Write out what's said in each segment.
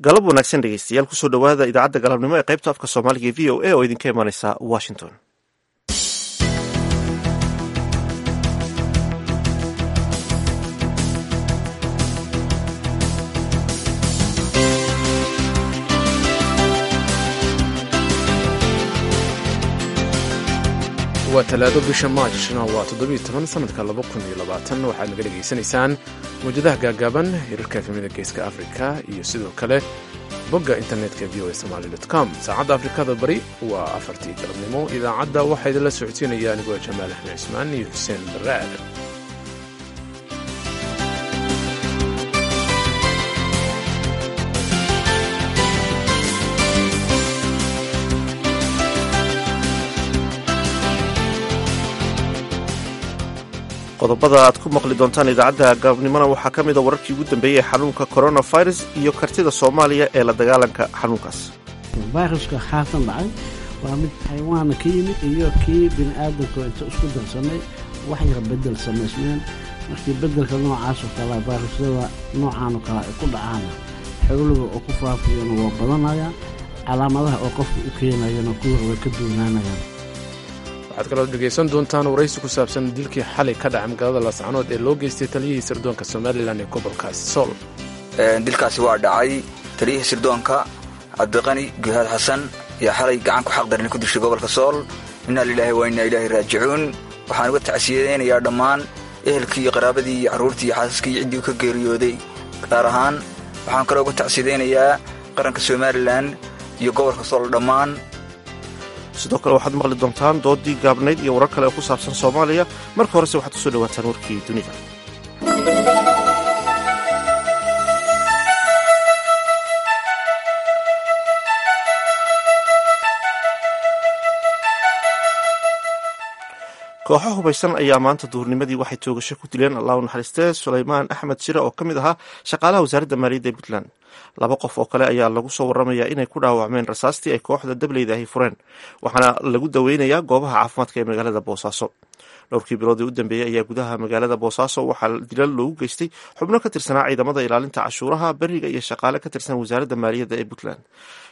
galab wanaagsan dhegeystayaal kusoo dhowaada idaacadda galabnimo ee qaybta afka soomaaliga ee v o a oo idinka imanaysa washington waa talaado bisha maajna waa toddobiyo toban sanadka laba kun iyo labaatan waxaad naga dhegaysanaysaan mawjadaha gaagaaban hirarka efemida geeska afrika iyo sidoo kale bogga internetka v o a somaali com saacadda afrikada bari waa afartii galabnimo idaacadda waxaa idinla socodsiinaya anigoo jamaal axmed cismaan iyo xuseen baraad qodobada aad ku maqli doontaan idaacadda galabnimona waxaa ka mida wararkii ugu dambeeyey ee xanuunka coronavirus iyo kartida soomaaliya ee la dagaalanka xanuunkaas viruska haatan dhacay waa mid xayawaana ka yimid iyo kii bini aadamka inta isku darsamay wax yar bedel samaysmeen markii bedelka noocaasoo kale virusyada noocaanoo kale ay ku dhacaana xowliga oo ku faafiyana waa badanaya calaamadaha oo qofka u keenayana kuwa way ka duunaanayaan waxaad kaloo dhegaysan doontaan waraysi ku saabsan dilkii xalay ka dhaca magaalada laascanood ee loo geystay taliyihii sirdoonka somalilan ee gobolkaasi sool dilkaasi waa dhacay taliyihii sirdoonka cabdiqani guhaad xasan ayaa xalay gacan ku xaqdarin ku dishay gobolka sool innaa lilaahi waa innaa ilaahi raajicuun waxaan uga tacsiyadaynayaa dhammaan ehelkii iyo qaraabadii iyo carruurtii iyo xaasaskii iyo ciddii u ka geeriyooday gaar ahaan waxaan kaloo uga tacsiyadaynayaa qaranka somalilan iyo gobolka sool dhammaan sidoo kale waxaad maqli doontaan doodii gaabnayd iyo warar kale oo ku saabsan soomaaliya marka horese waxaad kusoo dhawaataan warkii dunida kooxo hubaysan ayaa maanta duhurnimadii waxay toogasho ku dileen allahu naxariistee sulaymaan axmed shire oo ka mid ahaa shaqaalaha wasaaradda maaliyadda ee puntland laba qof oo kale ayaa lagu soo waramayaa inay ku dhaawacmeen rasaastii ay kooxda dableyda ahi fureen waxaana lagu daweynayaa goobaha caafimaadka ee magaalada boosaaso dhowrkii biloodii u dambeeyey ayaa gudaha magaalada boosaaso waxaa dilal loogu geystay xubno ka tirsanaa ciidamada ilaalinta cashuuraha beriga iyo shaqaale ka tirsan wasaaradda maaliyadda ee puntland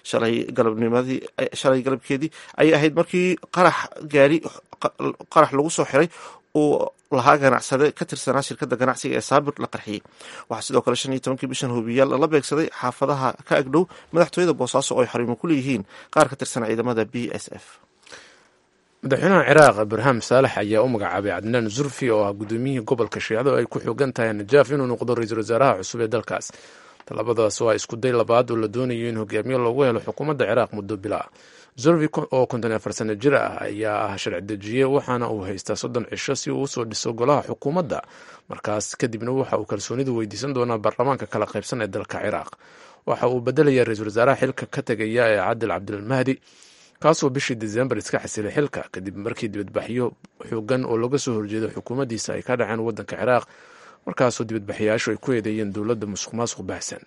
shalay galabkeedii ayay ahayd markii qarax gaari qarax lagu soo xiray uu lahaa ganacsade ka tirsanaa shirkadda ganacsiga ee saabir la qarxiyey waxaa sidoo kale shan iyo tobankii bishan hubiyaal lala beegsaday xaafadaha ka agdhow madaxtooyada boosaaso oo ay xariimo ku leeyihiin qaar ka tirsan ciidamada b s f madaxweynaha ciraaq ibraahim saalex ayaa u magacaabay cadnaan zurfi oo ah gudoomiyihii gobolka shiicado ay ku xoogan tahay najaaf inuu noqdo ra-iisul wasaaraha cusub ee dalkaas talabadaas waa isku day labaad oo la doonayo in hogaamiye loogu helo xukuumadda ciraaq muddo bila zurfi oo konton afar sano jir ah ayaa ah sharci dejiye waxaana uu haystaa soddon cisho si uu usoo dhiso golaha xukuumadda markaas kadibna waxa uu kalsoonidu weydiisan doonaa baarlamaanka kala qaybsan ee dalka ciraaq waxa uu bedelayaa ra-iisul wasaaraha xilka ka tegaya ee cadil cabdilmahdi kaasoo bishii desembar iska xasilay xilka kadib markii dibadbaxyo xoogan oo looga soo horjeedo xukuumaddiisa ay ka dhaceen waddanka ciraaq markaasoo dibadbaxyayaashu ay ku eedeeyeen dowladda musuq maasuq baahsan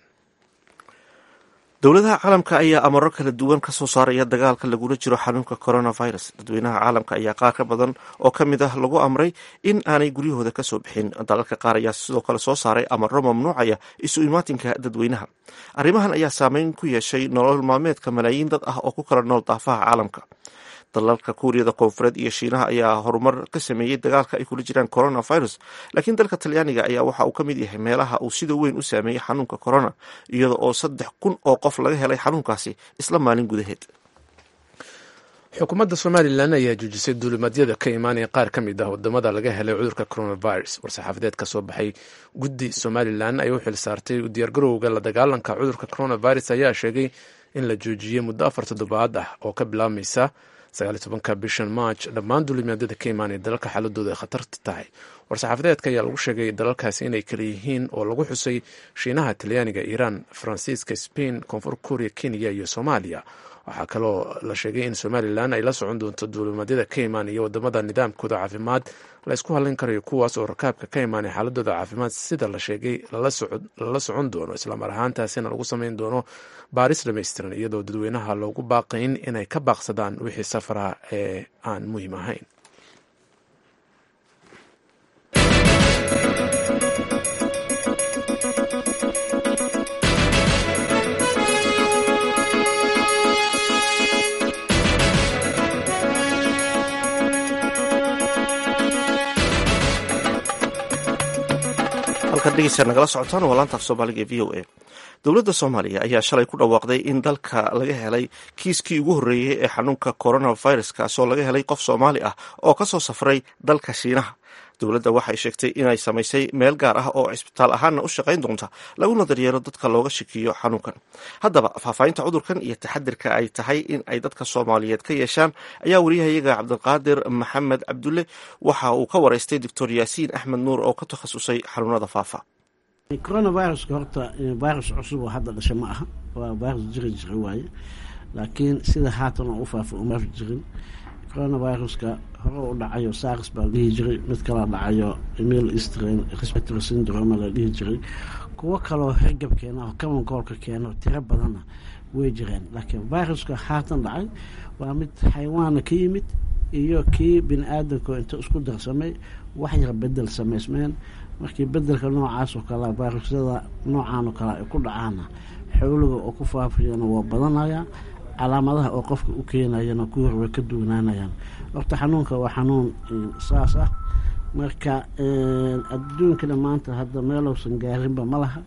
dowladaha caalamka ayaa amaro kala duwan ka soo saaraya dagaalka lagula jiro xanuunka coronavirus dadweynaha caalamka ayaa qaar ka badan oo ka mid ah lagu amray in aanay guryahooda ka soo bixin dalalka qaar ayaa sidoo kale soo saaray amaro mamnuucaya isu imaatinka dadweynaha arrimahan ayaa saameyn ku yeeshay nolol maalmeedka malaayiin dad ah oo ku kala nool daafaha caalamka dalalka kuuriyada koonfureed iyo shiinaha ayaa horumar ka sameeyey dagaalka ay kula jiraan coronavirus laakiin dalka talyaaniga ayaa waxa uu ka mid yahay meelaha uu sida weyn u saameeyey xanuunka corona iyada oo saddex kun oo qof laga helay xanuunkaasi isla maalin gudaheed xukuumadda somalilan ayaa joojisay duulimadyada ka imaanaya qaar ka mid ah wadamada laga helay cudurka coronavirus war-saxaafadeed ka soo baxay guddi somalilan ay u xil saartay diyaargarowga la dagaalanka cudurka coronavirus ayaa sheegay in la joojiyey muddo afar toddobaad ah oo ka bilaabmaysa sagaaliy tobanka bishan march dhammaan duulimaadyada ka imaanaya dalalka xaaladooda ay khatarta tahay war-saxaafadeedka ayaa lagu sheegay dalalkaasi inay kala yihiin oo lagu xusay shiinaha talyaaniga iiraan faransiiska spain koonfur korea kenya iyo soomaaliya waxaa kaloo la sheegay in somalilan ay la socon doonto duulimaadyada ka imaanaya wadamada nidaamkooda caafimaad la ysku hadlin karayo kuwaas oo rakaabka ka imaanaya xaaladooda caafimaad sida la sheegay lala socon doono islamar ahaantaasina lagu sameyn doono baaris dhamaystiran iyadoo dadweynaha loogu baaqayn inay ka baaqsadaan wixii safaraha ee aan muhiim ahayn halkaad dhegeysaa nagala socotaan waa laanta af soomaaliga ee v o a dowladda soomaaliya ayaa shalay ku dhawaaqday in dalka laga helay kiiskii ugu horreeyey ee xanuunka coronavirus kaasoo laga helay qof soomaali ah oo kasoo safray dalka shiinaha dowladda waxay sheegtay inay samaysay meel gaar ah oo cisbitaal ahaanna u shaqayn doonta laguna daryeelo dadka looga shakiyo xanuunkan haddaba faahfaahinta cudurkan iyo taxadirka ay tahay in ay dadka soomaaliyeed ka yeeshaan ayaa wariyahayaga cabdiqaadir maxamed cabdulle waxa uu ka wareystay doctor yaasiin axmed nuur oo ka takhasusay xanuunada faafa coronaviruska horta virus cusub oo hadda dhasha ma aha waa virus jiri jira waaye laakiin sida haatan oo u faafa uma jirin coronaviruska hore u dhacayo sars baa la dhihi jiray mid kala dhacayo emil eastern respiratory syndrome la dhihi jiray kuwo kaloo hergab keena oo kamankoolka keeno tiro badanna way jireen laakiin viruska haatan dhacay waa mid xayawaana ka yimid iyo kii bini aadamka inta isku darsamay wax yar bedel samaysmeen markii bedelka noocaas oo kale virusyada noocaan oo kale ay ku dhacaana xowliga oo ku faafayana waa badanaya calaamadaha oo qofka u keenayana kuwii hore way ka duwanaanayaan horta xanuunka waa xanuun saas ah marka adduunkana maanta hadda meelousan gaarinba ma laha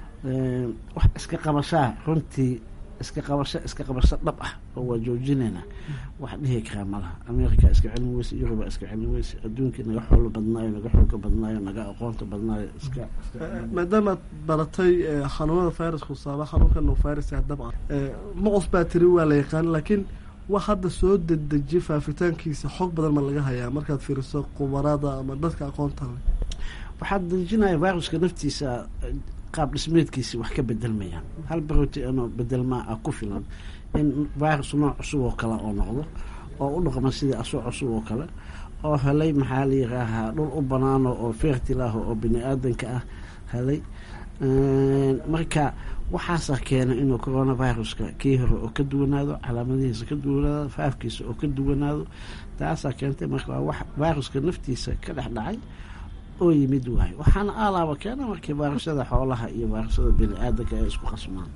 wax iska qabashaa runtii iska qabasho iska qabasho dhab ah oo waa joojinayna wax dhihi karaa malaha america iska celin weyse yuruba iska celin weyse adduunkii naga xoolo badnaayo naga xooga badnaayo naga aqoonta badnaayo iska maadaamaad baratay xanuunada viruska saaba xanuunka novirus dabcan ma cusbaa tiri waa la yaqaan laakiin wax hadda soo dedejiya faafitaankiisa xog badan ma laga hayaa markaad fiiriso qubarada ama dadka aqoonta leh waxaad dejinaya viruska naftiisa qaab dhismeedkiisi wax ka bedelmayaan hal baroti inoo bedelmaa ah ku filan in virus nooc cusub oo kale oo noqdo oo u dhaqma sidii asoo cusub oo kale oo helay maxaa la yiraahaa dhul u banaano oo fertil ah oo bini aadanka ah helay marka waxaasaa keena inuu coronaviruska kii hore oo ka duwanaado calaamadihiisa ka duwanaado faafkiisa oo ka duwanaado taasaa keentay marka waa wax viruska naftiisa ka dhex dhacay oo yimid waayo waxaana aalaaba keena markii virusyada xoolaha iyo virusyada bini aadanka ay isku qasmaan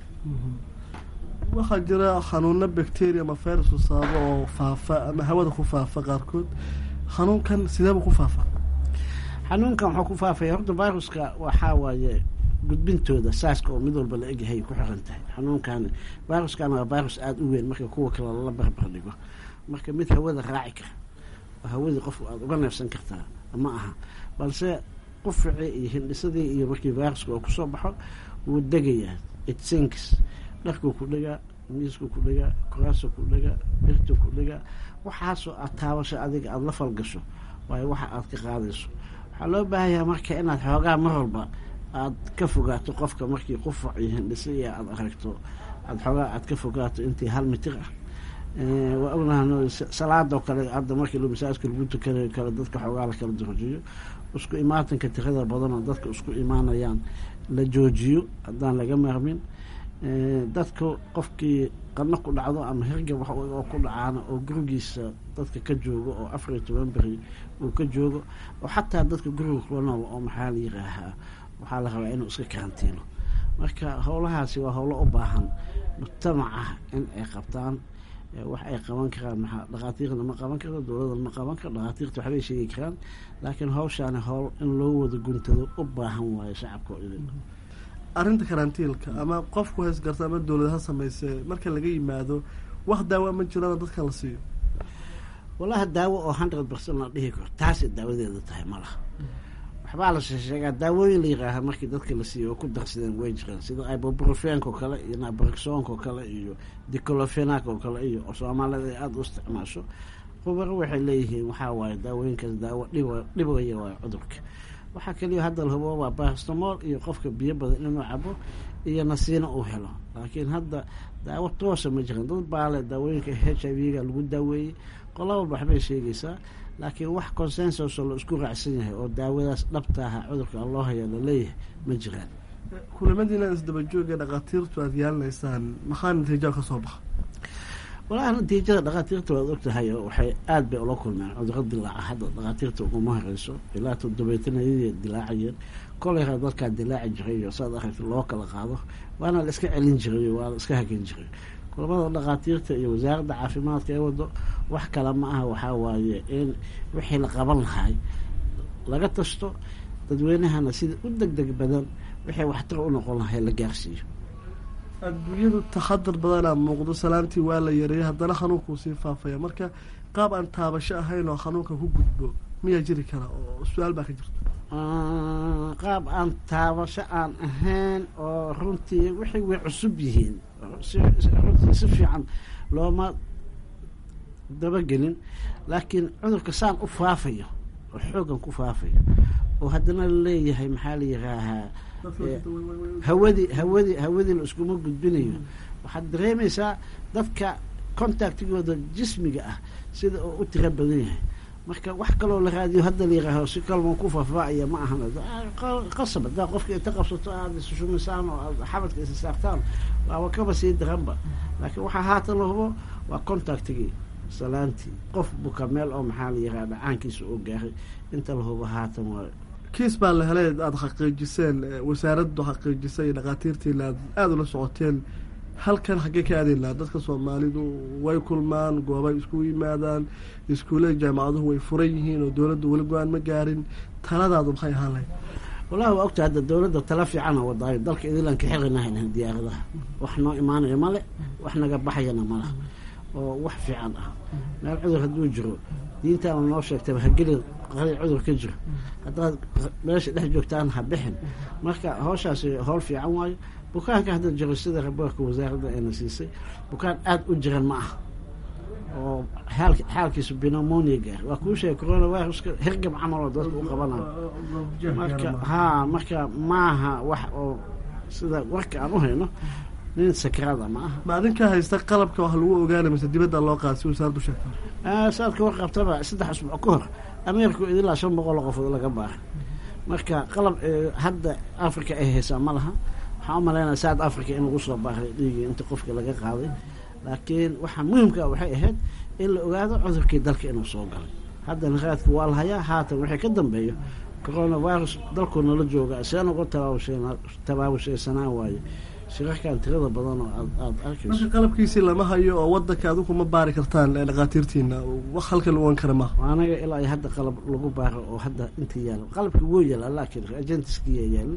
waxaa jira xanuuno bacteria ama virusu sababo oo faafa ama hawada ku faafa qaarkood xanuunkan sideeba ku faafa xanuunkan wuxuu ku faafaya horta viruska waxaa waaye gudbintooda saaska oo mid walba la egyahay ku xiran tahay xanuunkan viruskan waa virus aada u weyn marka kuwa kale lala barbar dhigo marka mid hawada raaci kara oo hawadii qofku aada uga neefsan kartaa ma aha balse quficii iyo hindhisadii iyo markii viruska oo kusoo baxo wuu degayaa itsinks dharkuu ku dhegaa miiskuu ku dhegaa koraasuu ku dhegaa birtuu ku dhegaa waxaasoo aad taabasho adiga aada la falgasho waayo waxa aad ka qaadayso waxaa loo baahanyaha marka inaad xoogaa mar walba aad ka fogaato qofka markii qufac iyo hindhisa iyo aada aragto aad xoogaa aad ka fogaato intii hal mitir ah waa ognaha salaadoo kale hadda markii masaajka lagu tukanayo kale dadka xoogaa la kala joojiyo isku imaatanka tirada badanoo dadka isku imaanayaan la joojiyo haddaan laga maarmin dadka qofkii qadno ku dhacdo ama hergab wax oo ku dhacaana oo gurigiisa dadka ka joogo oo afar iyo toban beri uu ka joogo oo xataa dadka guriga kula nool oo maxaa la yiraahaa waxaa la rabaa inuu iska karantiino marka howlahaasi waa howlo u baahan mujtamaca in ay qabtaan wax ay qaban karaan maxaa dhakhaatiirna ma qaban karo dowladana ma qaban karo dhakhaatiirta waxbay sheegi karaan laakiin hawshaani howl in loo wada guntado u baahan waayo shacabka oo idin arrinta karantiilka ama qofku haysgarta ama dowlad ha sameyse marka laga yimaado wax daawa ma jirana dadka la siiyo walaha daawo oo hundred percent la dhihi karo taasay daawadeeda tahay ma laha waxbaa la sheegaa daawooyin la yiraaha markii dadka la siiyo oo ku darsadeen way jiraan sida ibuprofenk oo kale iyo nabrixonk oo kale iyo dicolofenak oo kale iyo oo soomaalida ay aada u isticmaasho khubaro waxay leeyihiin waxaa waaye daawooyinkaas daawo dhib dhibaya waayo cudurka waxaa kaliya hadda la hubo waa barstamol iyo qofka biyo badan inuu cabo iyo nasiino uu helo laakiin hadda daawo toosa ma jiran dad baale daawooyinka h i v ga lagu daaweeyey qola walba waxbay sheegaysaa laakiin wax consensus oo la isku raacsan yahay oo daawadaas dhabtaaha cudurka loo haya laleeyahay ma jiraan kulamadiina isdabajooga dhakhaatiirtu aada yeelanaysaan maxaa natiijo ka soo baxa walahi natiijada dhakhaatiirta waad ogtahay oo waxay aada bay ula kulmeen cuduro dilaaca hadda dhakhaatiirta uguma horeyso ilaa toddobeetanayadii dilaacayeen kolera dadkaa dilaaci jiray iyo saad aragta loo kala qaado waana la iska celin jiray waa la iska hagan jiray kulamada dhakhaatiirta iyo wasaaradda caafimaadka ee wado wax kale ma aha waxaa waaye in wixii la qaban lahay laga tasto dadweynahana sida u deg deg badan waxay waxtar u noqon lahay la gaarsiiyo adduunyadu taxadar badanaa muuqdo salaantii waa la yareeyay haddana xanuunkuu sii faafaya marka qaab aan taabasho ahayn oo xanuunka ku gudbo miyaa jiri kara oo su-aal baa ka jirta qaab aan taabasho aan ahayn oo runtii waxay way cusub yihiin runtii si fiican looma dabagelin laakiin cudurka saan u faafayo oo xoogan ku faafayo oo haddana laleeyahay maxaa la yihaahaa hawadii hawadii hawadii la iskuma gudbinayo waxaad dareemaysaa dadka contactigooda jismiga ah sida oo u tiro badan yahay marka wax kaloo la raadiyo hadda la yihaaho si kalma ku faafacaya ma ahan qasab haddaa qofka inta qabsato aada issumisaan oo aad xabadka isa saartaan waaba kaba sii daranba laakiin waxaa haatan la hubo waa contactigii salaantii qof buka meel oo maxaa la yihaha dhacaankiisa oo gaaray inta la hubo haatan waa kiis baa la helay aada xaqiijiseen wasaaraddu xaqiijisay dhakhaatiirtiina aad aada ula socoteen halkan xaggee ka aadayn lahaa dadka soomaalidu way kulmaan goobay isku yimaadaan iskuullada jaamacaduhu way furan yihiin oo dowladdu weli go-aan ma gaarin taladaadu maxay ahaan lahayd wallahi waa ogta hadda dowladda tala fiicana wadaayo dalka idilan ka xirinahayn diyaaradaha wax noo imaanaya male wax naga baxayana malaha oo wax fiican ah meel cudur hadduu jiro diintaana noo sheegtaba hagelin qali cudur ka jiro haddaad meesha dhex joogtaan ha bixin marka hawshaasi howl fiican waayo bukaanka hadda jiro sida raboorka wasaaradda ayna siisay bukaan aada u jiran ma ah oo xaal xaalkiisu binomonia gaar waa kuu sheegay coronaviruska hergab camal oo dadka u qabanayo marka haa marka maaha wax oo sida warka aan u hayno nin sakraada ma aha ma adinka haysta qalabka wax lagu ogaanay mise dibadda loo qaada si wasaaraddu sheegta saadka warqabtaba saddex usbuuc ka hor ameerika ilaa shan boqol oo qofood laga baaray marka qalab hadda africa ay haysaa ma laha waxaan u malaynaya south africa in lagu soo baaray dhiigii inta qofka laga qaaday laakiin waxaa muhimkaa waxay ahayd in la ogaado cudurkii dalka inuu soo galay haddana raadka waa la hayaa haatan waxay ka dambeeyo coronavirus dalkuu nala jooga seen uga tabaabashaysanaan waaye shirarkan tirada badan oo aad aada arkayso marka qalabkiisii lama hayo oo wadanka adigu ma baari kartaan dhakhaatiirtiina wax halka la ogan kara maaha anaga ilaa iyo hadda qalab lagu baaro oo hadda inta yaala qalabka wuu yaala laakiin agentiskiiya yaalin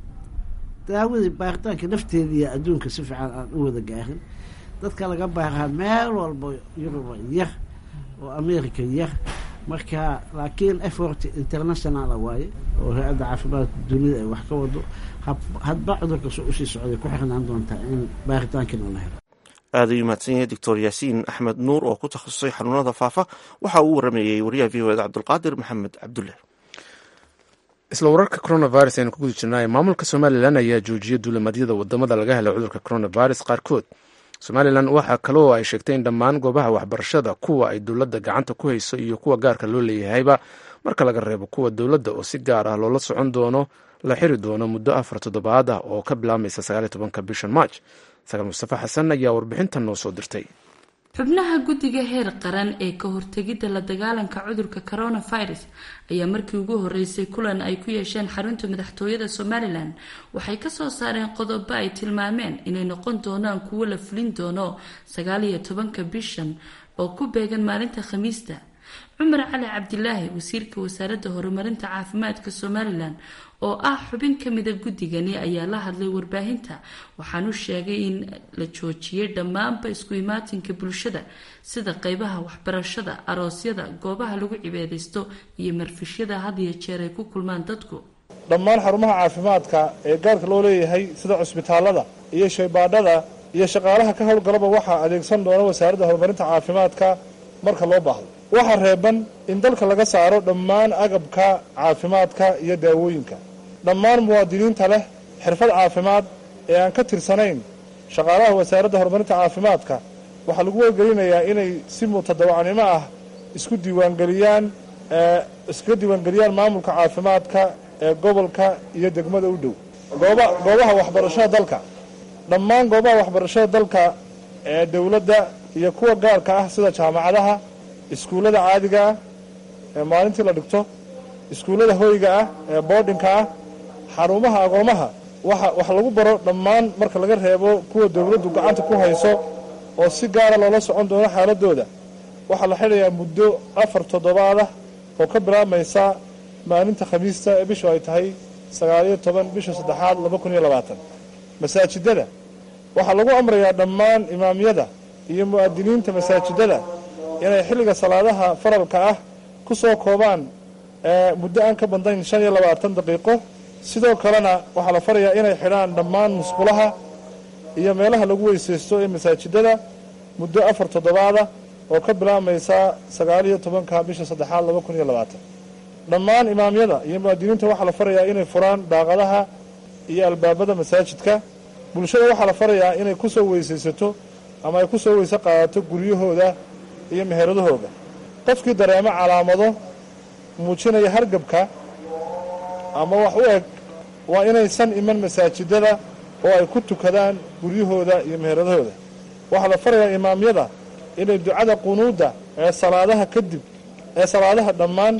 daawadii baaritaanka nafteediiya adduunka si fiican aan u wada gaarin dadka laga baaraa meel walba yuruba yar oo america yar marka laakiin effort internationala waaye oo hay-adda caafimaadka dunida ay wax ka wado hadba cudurka soo usii socday ku xirnaan doontaa in baaritaankiina la helo aada u mahadsan yahay doctor yaasiin axmed nuur oo ku takhasusay xanuunada faafa waxa uu warameeyey wariyaha v o eda cabdulqaadir maxamed cabdulle isla wararka coronavirus aynu ku guda jirnay maamulka somalilan ayaa joojiyay duulamadyada wadamada laga helay cudurka coronavirus qaarkood somalilan waxaa kaloo ay sheegtay in dhammaan goobaha waxbarashada kuwa ay dowladda gacanta ku hayso iyo kuwa gaarka loo leeyahayba marka laga reebo kuwa dowladda oo si gaar ah loola socon doono la xiri doono muddo afar toddobaad ah oo ka bilaabmaysa sagaaliy tobanka bishan march sagaal mustafa xasan ayaa warbixintan noo soo dirtay xubnaha guddiga heer qaran ee ka hortegidda la dagaalanka cudurka coronavirus ayaa markii ugu horeysay kulan ay ku yeesheen xarunta madaxtooyada somalilan waxay kasoo saareen qodobo ay tilmaameen inay noqon doonaan kuwo la fulin doono sagaal iyo tobanka bishan oo ku beegan maalinta khamiista cumar cali cabdilaahi wasiirka wasaaradda horumarinta caafimaadka somalilan oo ah xubin kamida guddigani ayaa la hadlay warbaahinta waxaanu sheegay in la joojiyay dhammaanba isku imaatinka bulshada sida qeybaha waxbarashada aroosyada goobaha lagu cibaadaysto iyo marfishyada had iyo jeer ay ku kulmaan dadku dhammaan xarumaha caafimaadka ee gaarka loo leeyahay sida cusbitaalada iyo shaybaadhada iyo shaqaalaha ka howlgalaba waxaa adeegsan doona wasaaradda horumarinta caafimaadka marka loo baahdo waxaa reeban in dalka laga saaro dhammaan agabka caafimaadka iyo daawooyinka dhammaan muwaadiniinta leh xirfad caafimaad ee aan ka tirsanayn shaqaalaha wasaaradda horumarinta caafimaadka waxaa lagu wargelinayaa inay si mutadawacnimo ah isku diiwaangeliyaan iskaga diiwaangeliyaan maamulka caafimaadka ee gobolka iyo degmada u dhow goobaha waxbarashada dalka dhammaan goobaha waxbarashada dalka ee dowladda iyo kuwa gaarka ah sida jaamacadaha iskuullada caadiga ah ee maalintii la dhigto iskuullada hoyga ah ee boodhinka ah xarumaha agoomaha waxa wax lagu baro dhammaan marka laga reebo kuwa dowladdu gacanta ku hayso oo si gaara loola socon doono xaaladooda waxaa la xidhayaa muddo afar toddobaad ah oo ka bilaabmaysa maalinta khamiista ee bishu ay tahay sagaaliyo toban bisha saddexaad laba kun iyo labaatan masaajidada waxaa lagu amrayaa dhammaan imaamyada iyo mu'adiniinta masaajidada inay xilliga salaadaha faralka ah ku soo koobaan muddo aan ka badnayn shan iyo labaatan daqiiqo sidoo kalena waxaa la farayaa inay xidhaan dhammaan musqulaha iyo meelaha lagu weysaysto ee masaajidada muddo afar toddobaada oo ka bilaabmaysa sagaaliyo tobanka bisha saddexaad laba kun iyo labaatan dhammaan imaamyada iyo mu'adiniinta waxaa la farayaa inay furaan daaqadaha iyo albaabada masaajidka bulshada waxaa la farayaa inay ku soo weysaysato ama ay ku soo weyse qaadato guryahooda iyo meheradahooda qofkii dareemo calaamado muujinaya hargabka ama wax u eg waa inaysan iman masaajidada oo ay ku tukadaan guryahooda iyo meheradahooda waxaa la farayaa imaamyada inay ducada qunuudda ee salaadaha kadib ee salaadaha dhammaan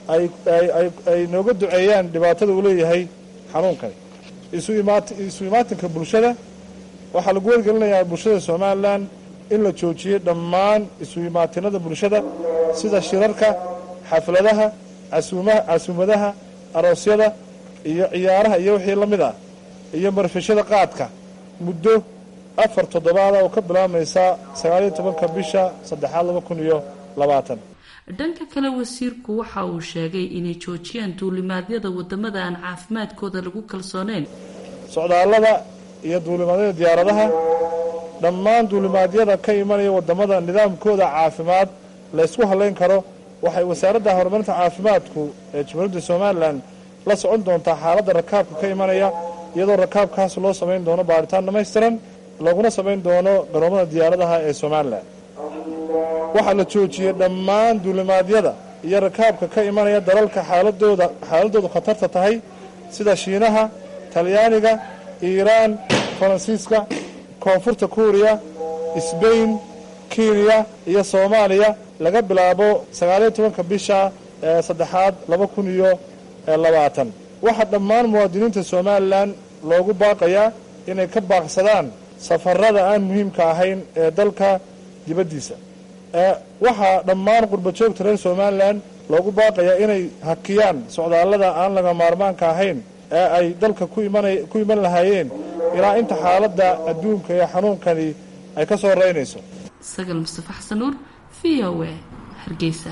ay nooga duceeyaan dhibaatada uu leeyahay xanuunkani isu imaatinka bulshada waxaa lagu wargelinayaa bulshada somalilan in la joojiyey dhammaan isu imaatinada bulshada sida shirarka xafladaha casuumadaha aroosyada iyo ciyaaraha iyo wixii la mid ah iyo marfishada qaadka muddo afar toddobaada oo ka bilaabmaysa sagaaliyo tobanka bisha saddexaad laba kun iyo labaatan dhanka kale wasiirku waxa uu sheegay inay joojiyaan duulimaadyada wadamada aan caafimaadkooda lagu kalsooneyn socdaallada iyo duulimaadyada diyaaradaha dhammaan duulimaadyada ka imanaya wadamada nidaamkooda caafimaad laysku halayn karo waxay wasaaradda horumarinta caafimaadku ee jamhuuriyadda somalilan la socon doontaa xaaladda rakaabka ka imanaya iyadoo rakaabkaas loo samayn doono baaritaan dhamaystiran laguna samayn doono garoomada diyaaradaha ee somalilan waxaa la joojiyey dhammaan duulimaadyada iyo rakaabka ka imanaya dalalka xaaladooda xaaladoodu khatarta tahay sida shiinaha talyaaniga iiraan faransiiska koonfurta kuuriya sbain kenya iyo soomaaliya laga bilaabo sagaaliyo tobanka bisha saddexaad laba kun iyo labaatan waxaa dhammaan muwaadiniinta somalilan loogu baaqayaa inay ka baaqsadaan safarada aan muhiimka ahayn ee dalka dibaddiisa waxaa dhammaan qurbajoogta reer somalilan loogu baaqayaa inay hakiyaan socdaallada aan laga maarmaanka ahayn ee ay dalka ku iman lahaayeen ilaa inta xaaladda adduunka ee xanuunkani ay ka soo reynayso sagal mustafa xasan nuur v o a hargeysa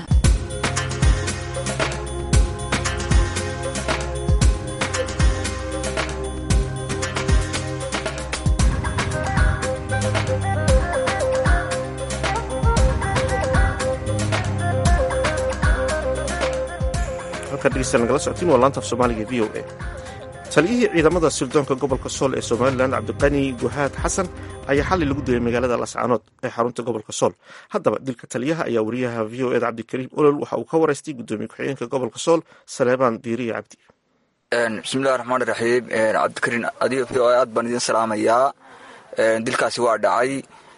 nagala socotiin waa laanta af soomaaliga v o a taliyihii ciidamada sirdoonka gobolka sool ee somalilan cabdiqani guhaad xasan ayaa xalay lagu dilay magaalada lascaanood ee xarunta gobolka sool haddaba dilka taliyaha ayaa wariyaha v o eda cabdikariim olol waxa uu ka waraystay gudoomiye ku-xigeenka gobolka sool saleebaan diiriya cabdi bismillahi raxmaan iraxiim cabdikariin adiga v o a aad baan idin salaamayaa dilkaasi waa dhacay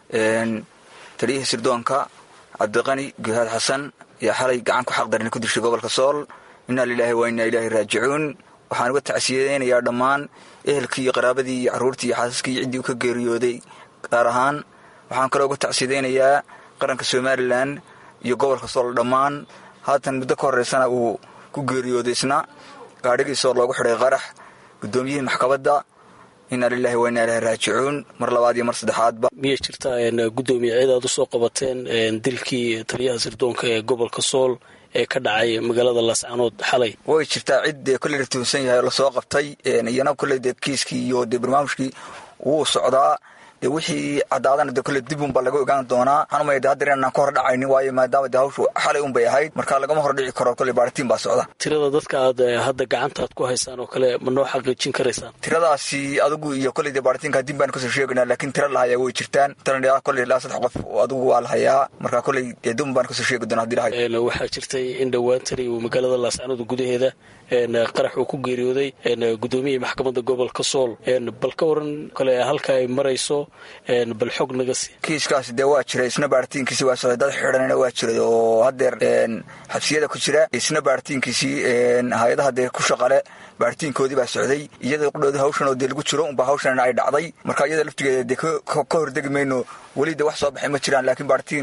taliyihii sirdoonka cabdiqani guhaad xasan ayaa xalay gacan ku xaqdarin ku dishay gobolka sool inaa lilaahi waa inaa ilaahi raajicuun waxaan uga tacsiyadeynayaa dhammaan ehelkii iyo qaraabadii iyo carruurtii iyo xaasaskii ciddii u ka geeriyooday gaar ahaan waxaan kaloo uga tacsiyadeynayaa qaranka somalilan iyo gobolka sool dhammaan haatan muddo ka horeysana uu ku geeriyooday isna gaadhigiisoo loogu xidhay qarax guddoomiyihii maxkamadda inaa lilaahi waa inaa ilaahi raajicuun mar labaad iyo mar saddexaadba miyay jirtaa gudoomiye cid aad usoo qabateen dilkii taliyaha sirdoonka ee gobolka sool ee ka dhacay magaalada laascaanood xalay way jirtaa cid dee kolley la tuhunsan yahay lasoo qabtay iyana kolley dee kiiskii iyo dee barnaamijkii wuu socdaa dee wixii caddaadana dee kolley dib unbaa laga ogaan doonaa waxaan umaya de haddeer inaan ka hor dhacaynin waayo maadaama dee hawshu xalay unbay ahayd marka lagama hor dhici karo kolley baaritiin baa socda tirada dadka aad hadda gacantaad ku haysaan oo kale ma noo xaqiijin karaysaan tiradaasi adigu iyo kolley dee baaritiinka dib baan kasoo sheegaynaa laakiin tira lahayaa way jirtaan tira kolley ilaa saddex qof adigu waa lahayaa marka kolley dee dib baan kasoo sheegi doonaa hadii lahay waxaa jirtay in dhowaan tani uu magaalada laascaanood gudaheeda qarax uu ku geeriyooday gudoomiyihii maxkamadda gobolka sool bal ka waran kale halka ay marayso bal xog naga sii kiiskaasi dee waa jiray isna baaritiinkiisi waa socday dad xidhanina waa jiray oo haddeer xabsiyada ku jira isna baaritiinkiisii hay-adaha dee ku shaqale baaritiinkoodii baa socday iyada qudhoodi hawshan oo dee lagu jiro unba hawshanna ay dhacday marka iyada laftigeeda dee ka hordegi mayno weli de wax soo baxay ma jiraan laakiin baaritiin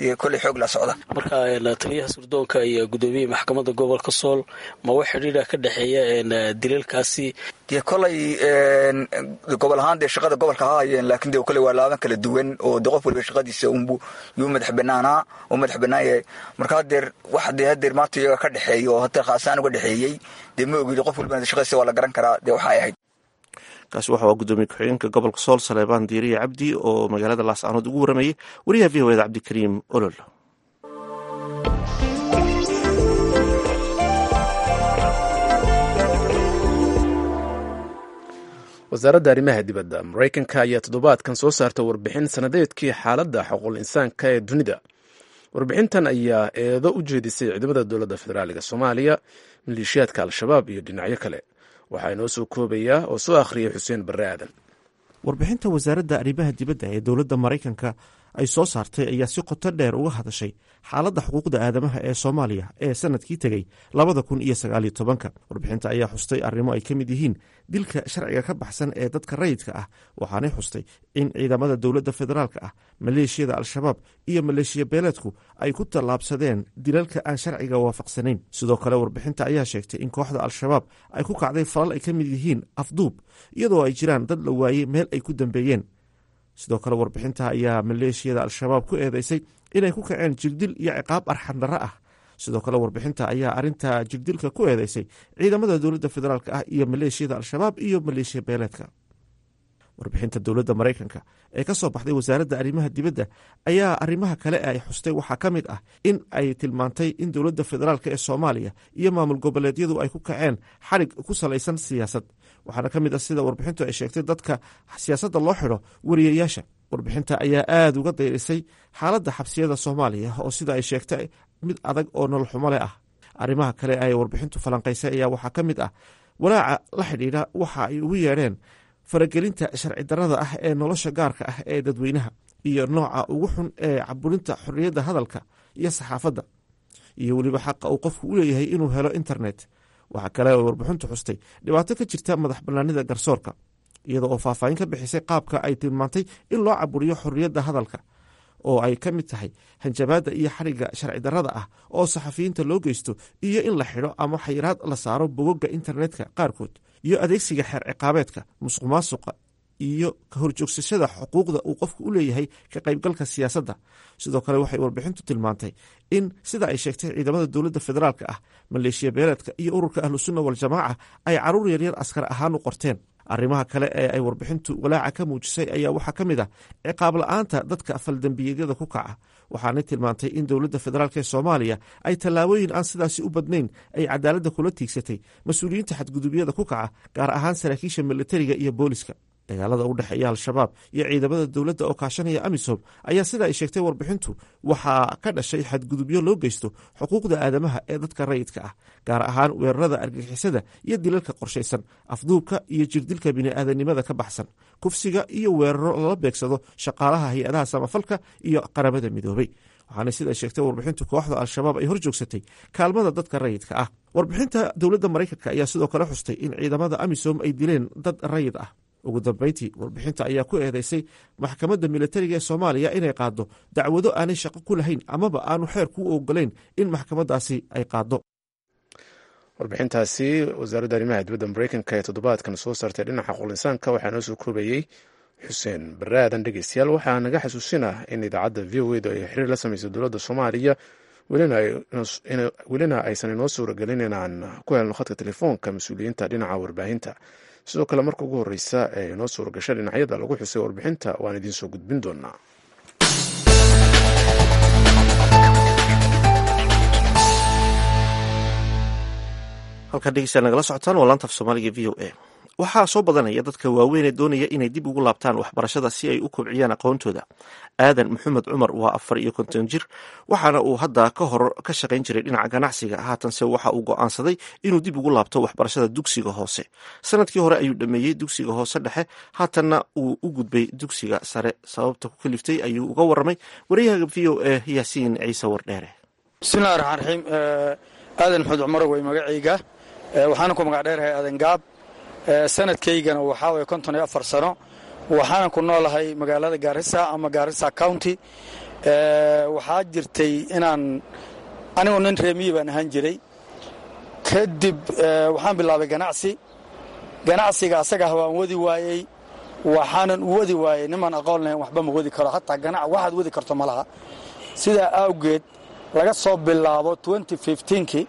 dee kolley xoog la socda marka taliyaha sirdoonka iyo gudoomiyihii maxkamadda gobolka sool ma wax xidhiidha ka dhexeeya dilalkaasi dee koley gobol ahaan dee shaqada gobolka ha hayeen laakiin dee kolley waa laaban kala duwan oo de qof waliba shaqadiisa unbu yuu madax banaanaa oo madax banaan yahay marka hadeer wax dee hadeer maanta iyaga ka dhexeeya oo hadeer khaasaan uga dhexeeyey dee ma ogidi qof walibana shaqadiisa waa la garan karaa dee waxay ahayd kaasi waxa waa gudoomiye ku-xigeenka gobolka sool saleebaan diiriye cabdi oo magaalada laascaanood ugu waramayey wariyaha v o eda cabdikariim olol wasaaradda arrimaha dibadda maraykanka ayaa toddobaadkan soo saarta warbixin sanadeedkii xaaladda xuquuq insaanka ee dunida warbixintan ayaa eedo u jeedisay ciidamada dowladda federaaliga soomaaliya maleeshiyaadka al-shabaab iyo dhinacyo kale waxaa inoo soo koobayaa oo soo akhriyay xuseen barre aadan warbixinta wasaaradda arrimaha dibadda ee dowladda maraykanka ay soo saartay ayaa si qoto dheer uga hadashay xaaladda xuquuqda aadamaha ee soomaaliya ee sanadkii tegey labada kun iyo sagaaliyo tobanka warbixinta ayaa xustay arrimo ay ka mid yihiin dilka sharciga ka baxsan ee dadka rayidka ah waxaanay xustay in ciidamada dowladda federaalka ah maleeshiyada al-shabaab iyo maleeshiya beeleedku ay ku tallaabsadeen dilalka aan sharciga waafaqsanayn sidoo kale warbixinta ayaa sheegtay in kooxda al-shabaab ay ku kacday falal ay ka mid yihiin afduub iyadoo ay jiraan dad la waayey meel ay ku dambeeyeen sidoo kale warbixinta ayaa maleeshiyada al-shabaab ku eedeysay inay ku kaceen jigdil iyo ciqaab arxan darro ah sidoo kale warbixinta ayaa arinta jigdilka ku eedeysay ciidamada dowladda federaalk ah iyo maleeshiyada al-shabaab iyo maleeshiya beeleedka warbixinta dowladda maraykanka ee ka soo baxday wasaaradda arrimaha dibadda ayaa arrimaha kale ee ay xustay waxaa ka mid ah in ay tilmaantay in dowladda federaalk ee soomaaliya iyo maamul goboleedyadu ay ku kaceen xarig ku salaysan siyaasad waxaana ka mid ah sida warbixintu ay sheegtay dadka siyaasadda loo xidho wariyayaasha warbixinta ayaa aada uga dayrisay xaaladda xabsiyada soomaaliya oo sida ay sheegtay mid adag oo nololxumo leh ah arrimaha kale ay warbixintu falanqaysay ayaa waxaa ka mid ah walaaca la xidhiidha waxa ay ugu yeedheen faragelinta sharci darrada ah ee nolosha gaarka ah ee dadweynaha iyo nooca ugu xun ee caburinta xorriyadda hadalka iyo saxaafadda iyo weliba xaqa uu qofku u leeyahay inuu helo internet waxaa kale oo warbixintu xustay dhibaato ka jirta madax bannaanida garsoorka iyada oo faahfaahin ka bixisay qaabka ay tilmaantay in loo caburiyo xorriyadda hadalka oo ay ka mid tahay hanjabaadda iyo xarigga sharci darrada ah oo saxafiyiinta loo geysto iyo in la xidho ama xayiraad la saaro bogogga internetka qaarkood iyo adeegsiga xeer ciqaabeedka musuq maasuqa iyo ka horjoogsashada xuquuqda uu qofku u leeyahay ka qaybgalka siyaasadda sidoo kale waxay warbixintu tilmaantay in sida ay sheegtay ciidamada dowladda federaalka ah maleeshiya beeleedka iyo ururka ahlusunna waljamaaca ay caruur yaryar askar ahaan u qorteen arrimaha kale ee ay warbixintu walaaca ka muujisay ayaa waxaa ka mid ah ciqaab la-aanta dadka faldembiyeedyada ku kaca waxaanay tilmaantay in dowladda federaalk ee soomaaliya ay tallaabooyin aan sidaasi u badnayn ay cadaaladda kula tiigsatay mas-uuliyiinta xadgudubyada ku kaca gaar ahaan saraakiisha militariga iyo booliska dagaalada u dhexeeya al-shabaab iyo ciidamada dowladda oo kaashanaya amisom ayaa sida ay sheegtay warbixintu waxaa ka dhashay xadgudubyo loo geysto xuquuqda aadamaha ee dadka rayidka ah gaar ahaan weerarada argagixisada iyo dilalka qorshaysan afduubka iyo jirdilka bini'aadanimada ka baxsan kufsiga iyo weeraro lala beegsado shaqaalaha hay-adaha samafalka iyo qaramada midoobay waxaana sida sheegtay warbixintu kooxda al-shabaab ay hor joogsatay kaalmada dadka rayidka ah warbixinta dowladda maraykanka ayaa sidoo kale xustay in ciidamada amisom ay dileen dad rayid ah ugu dambeyntii warbixinta ayaa ku eedeysay maxkamadda militariga ee soomaaliya inay qaaddo dacwado aanay shaqo ku lahayn amaba aanu xeer ku ogolayn in maxkamaddaasi ay qaaddo warbixintaasi wasaaradda arrimaha dibadda mareykanka ee toddobaadkan soo saartay dhinaca qulinsaanka waxaa noo soo koobayey xuseen baraadan dhegeystayaal waxaa naga xasuusinah in idaacadda v o edu ay xiriir la sameysay dowladda soomaaliya welina aysan inoo suuragelin inaan ku helno khadka telefoonka mas-uuliyiinta dhinaca warbaahinta sidoo kale marka ugu horeysa ee inoo suuragasha dhinacyada lagu xusay warbixinta waan idiin soo gudbin doonaa halkaa dhegeystayaal nagala socotaan waa laanta af soomaaliga v o a waxaa soo badanaya dadka waaweyn ee doonaya inay dib ugu laabtaan waxbarashada si ay u kobciyaan aqoontooda aadan maxamed cumar waa afar iyo konton jir waxaana uu hadda ka hor ka shaqayn jiray dhinaca ganacsiga haatanse waxa uu go'aansaday inuu dib ugu laabto waxbarashada dugsiga hoose sanadkii hore ayuu dhameeyey dugsiga hoose dhexe haatanna uu u gudbay dugsiga sare sababta ku kaliftay ayuu uga waramay wariyaha v o a yaasiin ciise wardheere bismillahi raxmaan raxiim aadan maxamed cumar way magacayga waxaana ku magac dheerahay aadan gaab sanadkaygana waxaa waye konton iyo afar sano waxaanan ku noolahay magaalada gaarisa ama gaarisa county waxaa jirtay inaan anigoo nin reemiyi baan ahaan jiray kadib waxaan bilaabay ganacsi ganacsiga asagah waan wadi waayey waxaanan u wadi waayey nimaan aqoon lahayn waxba ma wadi karo hataa ganac waxaad wadi karto ma laha sidaa awgeed laga soo bilaabo kii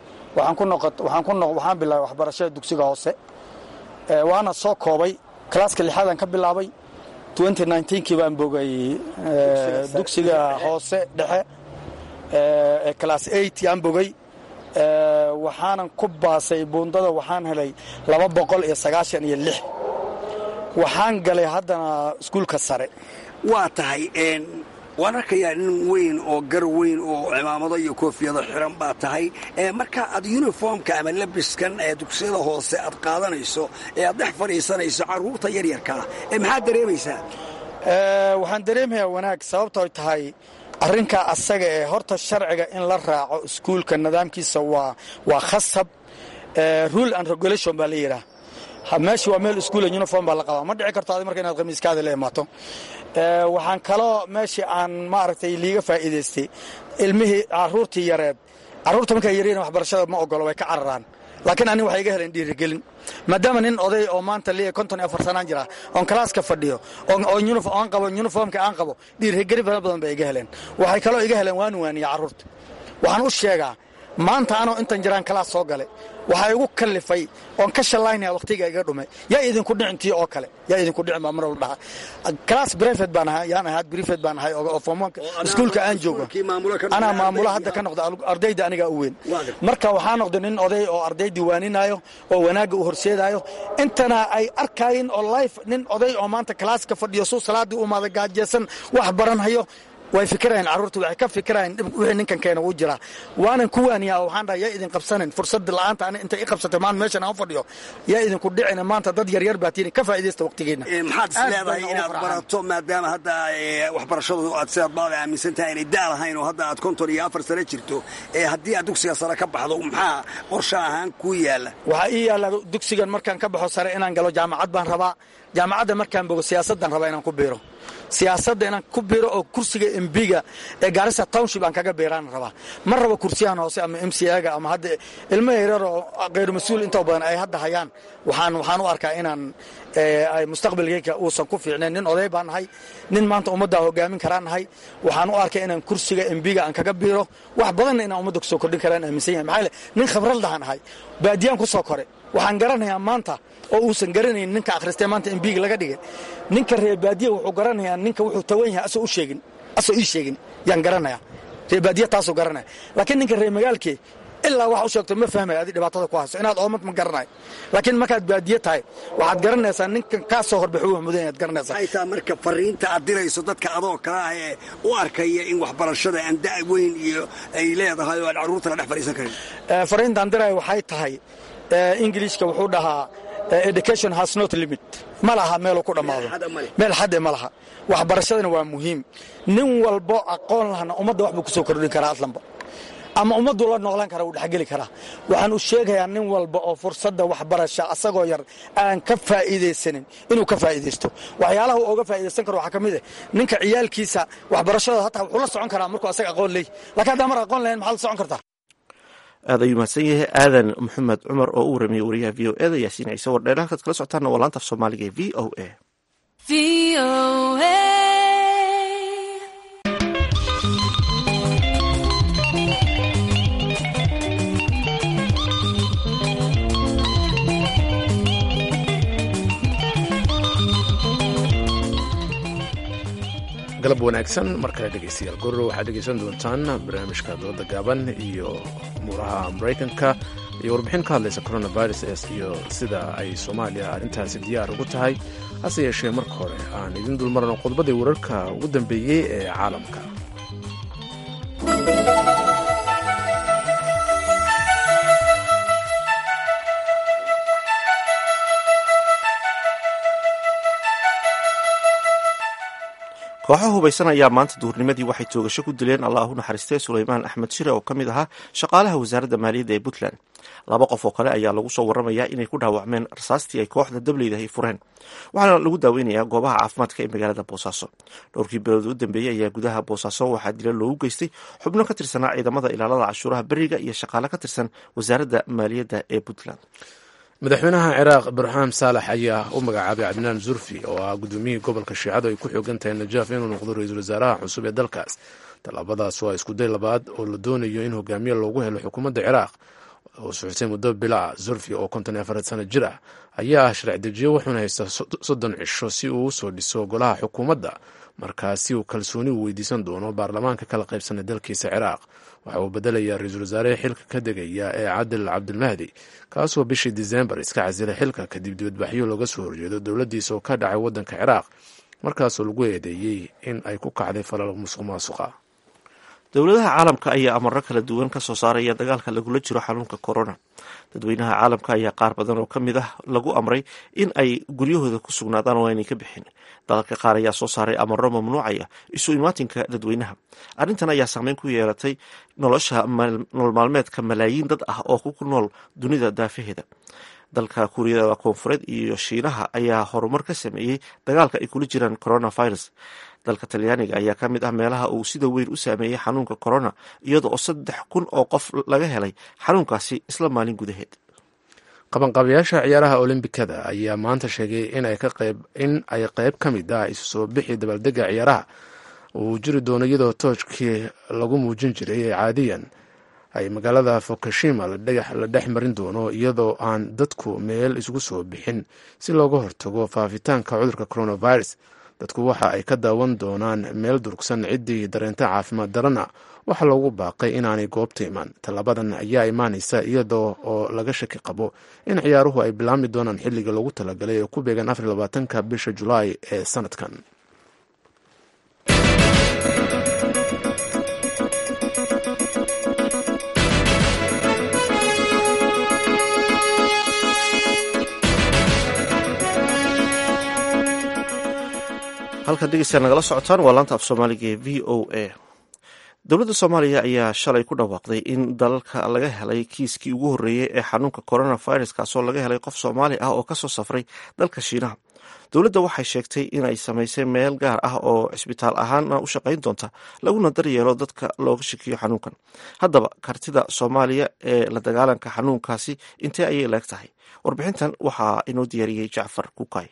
waxaan bilaabay waxbarashada dugsiga hoose waana soo koobay kalaaska lixaadaan ka bilaabay kii baan bogay dugsiga hoose dhexe ee class aan bogay waxaanan ku baasay buundada waxaan helay laba boqol iyo sagaashan iyo lix waxaan galay haddana iskuulka sare waa tahay waan arkayaa nin weyn oo gar weyn oo cimaamado iyo koofiyado xiran baa tahay marka aad yuniformka ama labiskan ee dugsiyada hoose aad qaadanayso ee aad dhex fadhiisanayso carruurta yaryarkaa maxaad dareemaysaa waxaan dareemayaa wanaag sababtooy tahay arrinkaa asaga ee horta sharciga in la raaco iskuulka nidaamkiisa waa khasab rule and regulation baa la yidhaah meesha waa meel iskuula uniform baa la qabaa ma dhici karto adi marka inaad khamiiskaada la imaato waxaan kaloo meeshii aan maaragtay liiga faa'iidaystay ilmihii carruurtii yareed carruurta markaa yaryana waxbarashada ma ogolo way ka cararaan laakiin aniga waxay iga heleen dhiirigelin maadaama nin oday oo maanta liya konton iyo afar sanaan jira oon kalaaska fadhiyo oon qabo yuniformka aan qabo dhiirigelin fara badan bay iga heleen waxay kaloo iga heleen waan waaniya carruurta waxaan u sheegaa maanta anoo intan jiraan kalaas soo gale waxaa igu kallifay oon ka shallaynaya wakhtiga iga dhume yaa idinku dhicintii oo kale yaa idinku dhicin baa mar walba dhaha kalaas brefet baan ahay yaan ahaad brefet baan ahay oo formonka iskuulka aan joogo anaa maamula hadda ka noqda ardayda anigaa u weyn marka waxaa noqday nin oday oo arday diiwaaninaayo oo wanaagga u horseedaayo intana ay arkayin oo life nin oday oo maanta kalaaska fadhiyo suu salaaddii u maada gaajeysan wax baranhayo way fikirayaan carruurta waxay ka fikirayaan wixii ninkan keena wuu jiraa waanan ku waaniyaa oo waxaan dhaha yaa idin qabsanin fursada la'aanta ani intay i qabsatay maanta meeshan aan fadhiyo yaa idinku dhicin maanta dad yaryar baa tiini ka faa'iidaysta waqtigeena maxaad is leedahay inaad barato maadaama hadda waxbarashadu aad sidaad baada aaminsan tahay inay daa lahayn oo hadda aad konton iyo afar sano jirto ee haddii aad dugsiga sare ka baxdo maxaa qorshe ahaan kuu yaalla waxaa ii yaalla dugsigan markaan ka baxo sare inaan galo jaamacad baan rabaa jaamacadda markaan bogo siyaasaddan rabaa inaan ku biiro siyaasadda inaan ku biiro oo kursiga embiga ee gaarisa township aan kaga biiraan rabaa ma rabo kursiyahan hoose ama m c aga ama hadda ilmo yaryar oo khayr mas-uul intoo badan ay hadda hayaan waxaan waxaan u arkaa inaan mustaqbalkayga uusan ku fiicnayn nin oday baan nahay nin maanta ummaddaa hogaamin karaan nahay waxaan u arkay inaan kursiga embiga aan kaga biiro wax badanna inaan ummadda kusoo kordhin karaan aaminsan yahay maxaa nin khabraldahan ahay baadiyaan ku soo koray waxaan garanayaa maanta oo uusan garanayn ninka akhristee maanta embiga laga dhigay ninka reebaadiya wuxuu garanayaa ninka wuxuu tawan yahay asoo u sheegin asoo ii sheegin yaan garanayaa reebaadiya taasuu garanaya laakiin ninka ree magaalkee ilaa wax u sheegto ma fahmaya adi dhibaatada ku hayso inaad oomad ma garanayo laakiin markaad baadiye tahay waxaad garanaysaa ninkan kaa soo horbaxu wax mudan yaad garanaysaa maxay tahay marka fariinta aad dirayso dadka adoo kale ah ee u arkaya in waxbarashada aan da' weyn iyo ay leedahay oo aan carruurta la dhex fadhiisan karin fariintaan diraya waxay tahay ingiliishka wuxuu dhahaa education has not limit ma laha meeluu ku dhammaado meel xadde ma laha waxbarashadana waa muhiim nin walbo aqoon lahna ummadda wax buu kusoo kordhin karaa aslanba ama ummaddu la noolaan kara wuu dhexgeli karaa waxaan u sheegayaa nin walba oo fursadda waxbarasha asagoo yar aan ka faa'iidaysanin inuu ka faa'iidaysto waxyaalaha uu oga faa'iidaysan karo waxaa ka mid ah ninka ciyaalkiisa waxbarashada hataa wuxuu la socon karaa markuu asaga aqoon leey laakiin haddaan mar aqoon lahayn maxaad la socon kartaa aad ayuu mahadsan yahay aadan maxamed cumar oo u waramiye wariyaha v o eda yaasiin ciise wardheer halkaad kala socotaana waa laanta af soomaaliga ee v o a galab wanaagsan mar kale dhegeystayaal gorro waxaad dhegeysan doontaan barnaamijka dooda gaaban iyo muuraha maraykanka iyo warbixin ka hadlaysa coronavirus iyo sida ay soomaaliya arrintaasi diyaar ugu tahay hase yeeshee marka hore aan idin dulmarno qodobadii wararka ugu dambeeyey ee caalamka kooxo hubaysan ayaa maanta duhurnimadii waxay toogasho ku dileen allah u naxariistay suleymaan axmed shire oo ka mid ahaa shaqaalaha wasaaradda maaliyadda ee puntland laba qof oo kale ayaa lagu soo waramayaa inay ku dhaawacmeen rasaastii ay kooxda dableydahay fureen waxaana lagu daaweynayaa goobaha caafimaadka ee magaalada boosaaso dhowrkii bilood u dambeeyey ayaa gudaha boosaaso waxaa dila loogu geystay xubno ka tirsanaa ciidamada ilaalada cashuuraha beriga iyo shaqaale ka tirsan wasaaradda maaliyadda ee puntland madaxweynaha ciraaq ibraahim saalax ayaa u magacaabay cabdinaan zurfi oo ah gudoomiyihii gobolka shiicadu ay ku xoogan tahay najaaf inuu noqdo ra-iisul wasaaraha cusub ee dalkaas tallaabadaas waa iskuday labaad oo la doonayo in hogaamiye loogu helo xukuumadda ciraaq oo socotay muddo bilaa zurfi oo konton iyo afar sano jir ah ayaa ah sharci dejiye wuxuuna haystaa soddon cisho si uu usoo dhiso golaha xukuumadda markaasi uu kalsooni u weydiisan doono baarlamaanka kala qaybsanay dalkiisa ciraaq waxa uu bedelayaa ra-iisul wasaare xilka ka degaya ee cadil cabdilmahdi kaasoo bishii disembar iska casilay xilka kadib dibadbaxyo looga soo horjeedo dowladdiisa oo ka dhacay waddanka ciraaq markaasoo lagu eedeeyey in ay ku kacday falal musuq maasuqa dowladaha caalamka ayaa amaro kala duwan ka soo saaraya dagaalka lagula jiro xanuunka corona dadweynaha caalamka ayaa qaar badan oo ka mid ah lagu amray in ay guryahooda ku sugnaadaan oo aynay ka bixin dalalka qaar ayaa soo saaray amaro mamnuucaya isu imaatinka dadweynaha arrintan ayaa saameyn ku yeelatay nolosha nolol maalmeedka malaayiin dad ah oo ku nool dunida daafaheeda dalka kuuriyada koonfureed iyo shiinaha ayaa horumar ka sameeyey dagaalka ay kula jiraan coronavirus dalka talyaaniga ayaa ka mid ah meelaha uu sida weyn u saameeyey xanuunka corona iyada oo saddex kun oo qof laga helay xanuunkaasi isla maalin gudaheed qabanqaabayaasha ciyaaraha olombikada ayaa maanta sheegay in ay qayb ka mid ah isu soo bixi dabaaldega ciyaaraha uu jiri doono iyadoo toojkii lagu muujin jiray ee caadiyan ay magaalada fukushima la dhex marin doono iyadoo aan dadku meel isugu soo bixin si looga hortago faafitaanka cudurka coronavirus dadku waxa ay ka daawan doonaan meel durugsan ciddii dareenta caafimaad darana waxaa loogu baaqay inaanay goobta iman tallaabadan ayaa imaanaysa iyadoo oo laga shaki qabo in ciyaaruhu ay bilaabmi doonaan xilliga loogu talagalay ee ku beegan afar labaatanka bisha julaay ee sanadkan halkan dhegeystayaa nagala socotaan waa laanta af soomaaliga ee v o a dowladda soomaaliya ayaa shalay ku dhawaaqday in dalalka laga helay kiiskii ugu horreeyey ee xanuunka coronavirus kaasoo laga helay qof soomaali ah oo kasoo safray dalka shiinaha dowladda waxay sheegtay in ay samaysay meel gaar ah oo cisbitaal ahaana u shaqayn doonta laguna daryeelo dadka looga shakiyo xanuunkan haddaba kartida soomaaliya ee la dagaalanka xanuunkaasi intee ayay leeg tahay warbixintan waxaa inoo diyaariyey jacfar kukay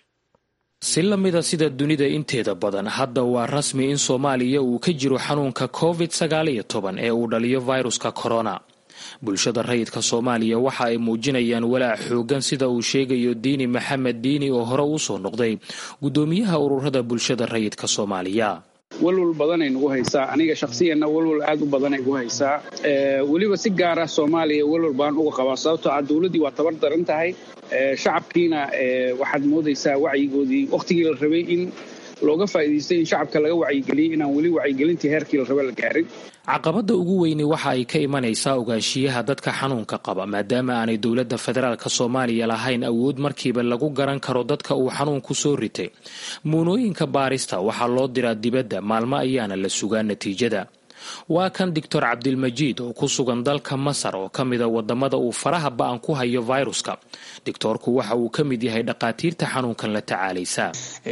si la mida sida dunida inteeda badan hadda waa rasmi in soomaaliya uu ka jiro xanuunka covid sagaaliyo toban ee uu dhaliyo viruska corona bulshada rayidka soomaaliya waxa ay muujinayaan walaac xoogan sida uu sheegayo diini maxamed diini oo hore uu soo noqday guddoomiyaha ururada bulshada rayidka soomaaliya walwal badanay nagu haysaa aniga shakhsiyanna walwal aad u badanay gu haysaa weliba si gaara soomaaliya walwal baan uga qabaa sababtoo ah dowladdii waa tabar daran tahay shacabkiina waxaad moodaysaa wacyigoodii wakhtigii la rabay in looga faa'iidaystay in shacabka laga wacyigeliyey inaan weli wacyigelintii heerkii la raba la gaarin caqabadda ugu weyni waxa ay ka imanaysaa ogaanshiyaha dadka xanuunka qaba maadaama aanay dowladda federaalk soomaaliya lahayn awood markiiba lagu garan karo dadka uu xanuunku soo ritay muunooyinka baarista waxaa loo diraa dibadda maalmo ayaana la sugaa natiijada waa kan doctor cabdilmajiid oo ku sugan dalka masar oo ka mida wadamada uu faraha ba-an ku hayo viruska doctoorku waxa uu ka mid yahay dhaqaatiirta xanuunkan la tacaalaysa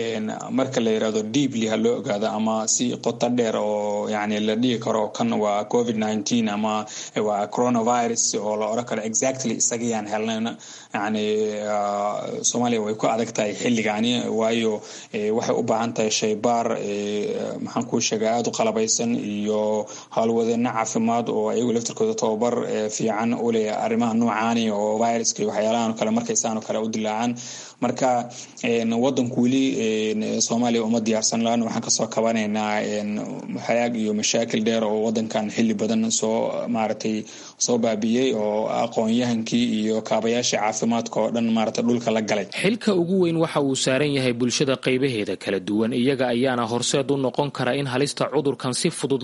marka la yirahdo deeply ha loo ogaado ama si qoto dheer oo yani la dhihi karo kan waa covid nineteen ama waa coronavirus oo la oran karo exactly isagayaan helnayn yani soomaaliya way ku adag tahay xilligani waayo waxay u baahan tahay shaybaar maxaan kuu sheega aada u qalabaysan iyo howlwadeena caafimaad oo ayagu laftirkooda tababar fiican u leh arrimaha noocaani oo viruska iyo waxyaalahan kale markaysaanoo kale u dilaacaan marka wadanku weli soomaaliya uma diyaarsan laana waxaan kasoo kabanaynaa xayaag iyo mashaakil dheer oo wadankan xili badan soo maaragtay soo baabiyey oo aqoon-yahankii iyo kaabayaashii caafimaadka oo dhan maaragtay dhulka la galay xilka ugu weyn waxa uu saaran yahay bulshada qaybaheeda kala duwan iyaga ayaana horseed u noqon kara in halista cudurkan si fudud loo maareeyo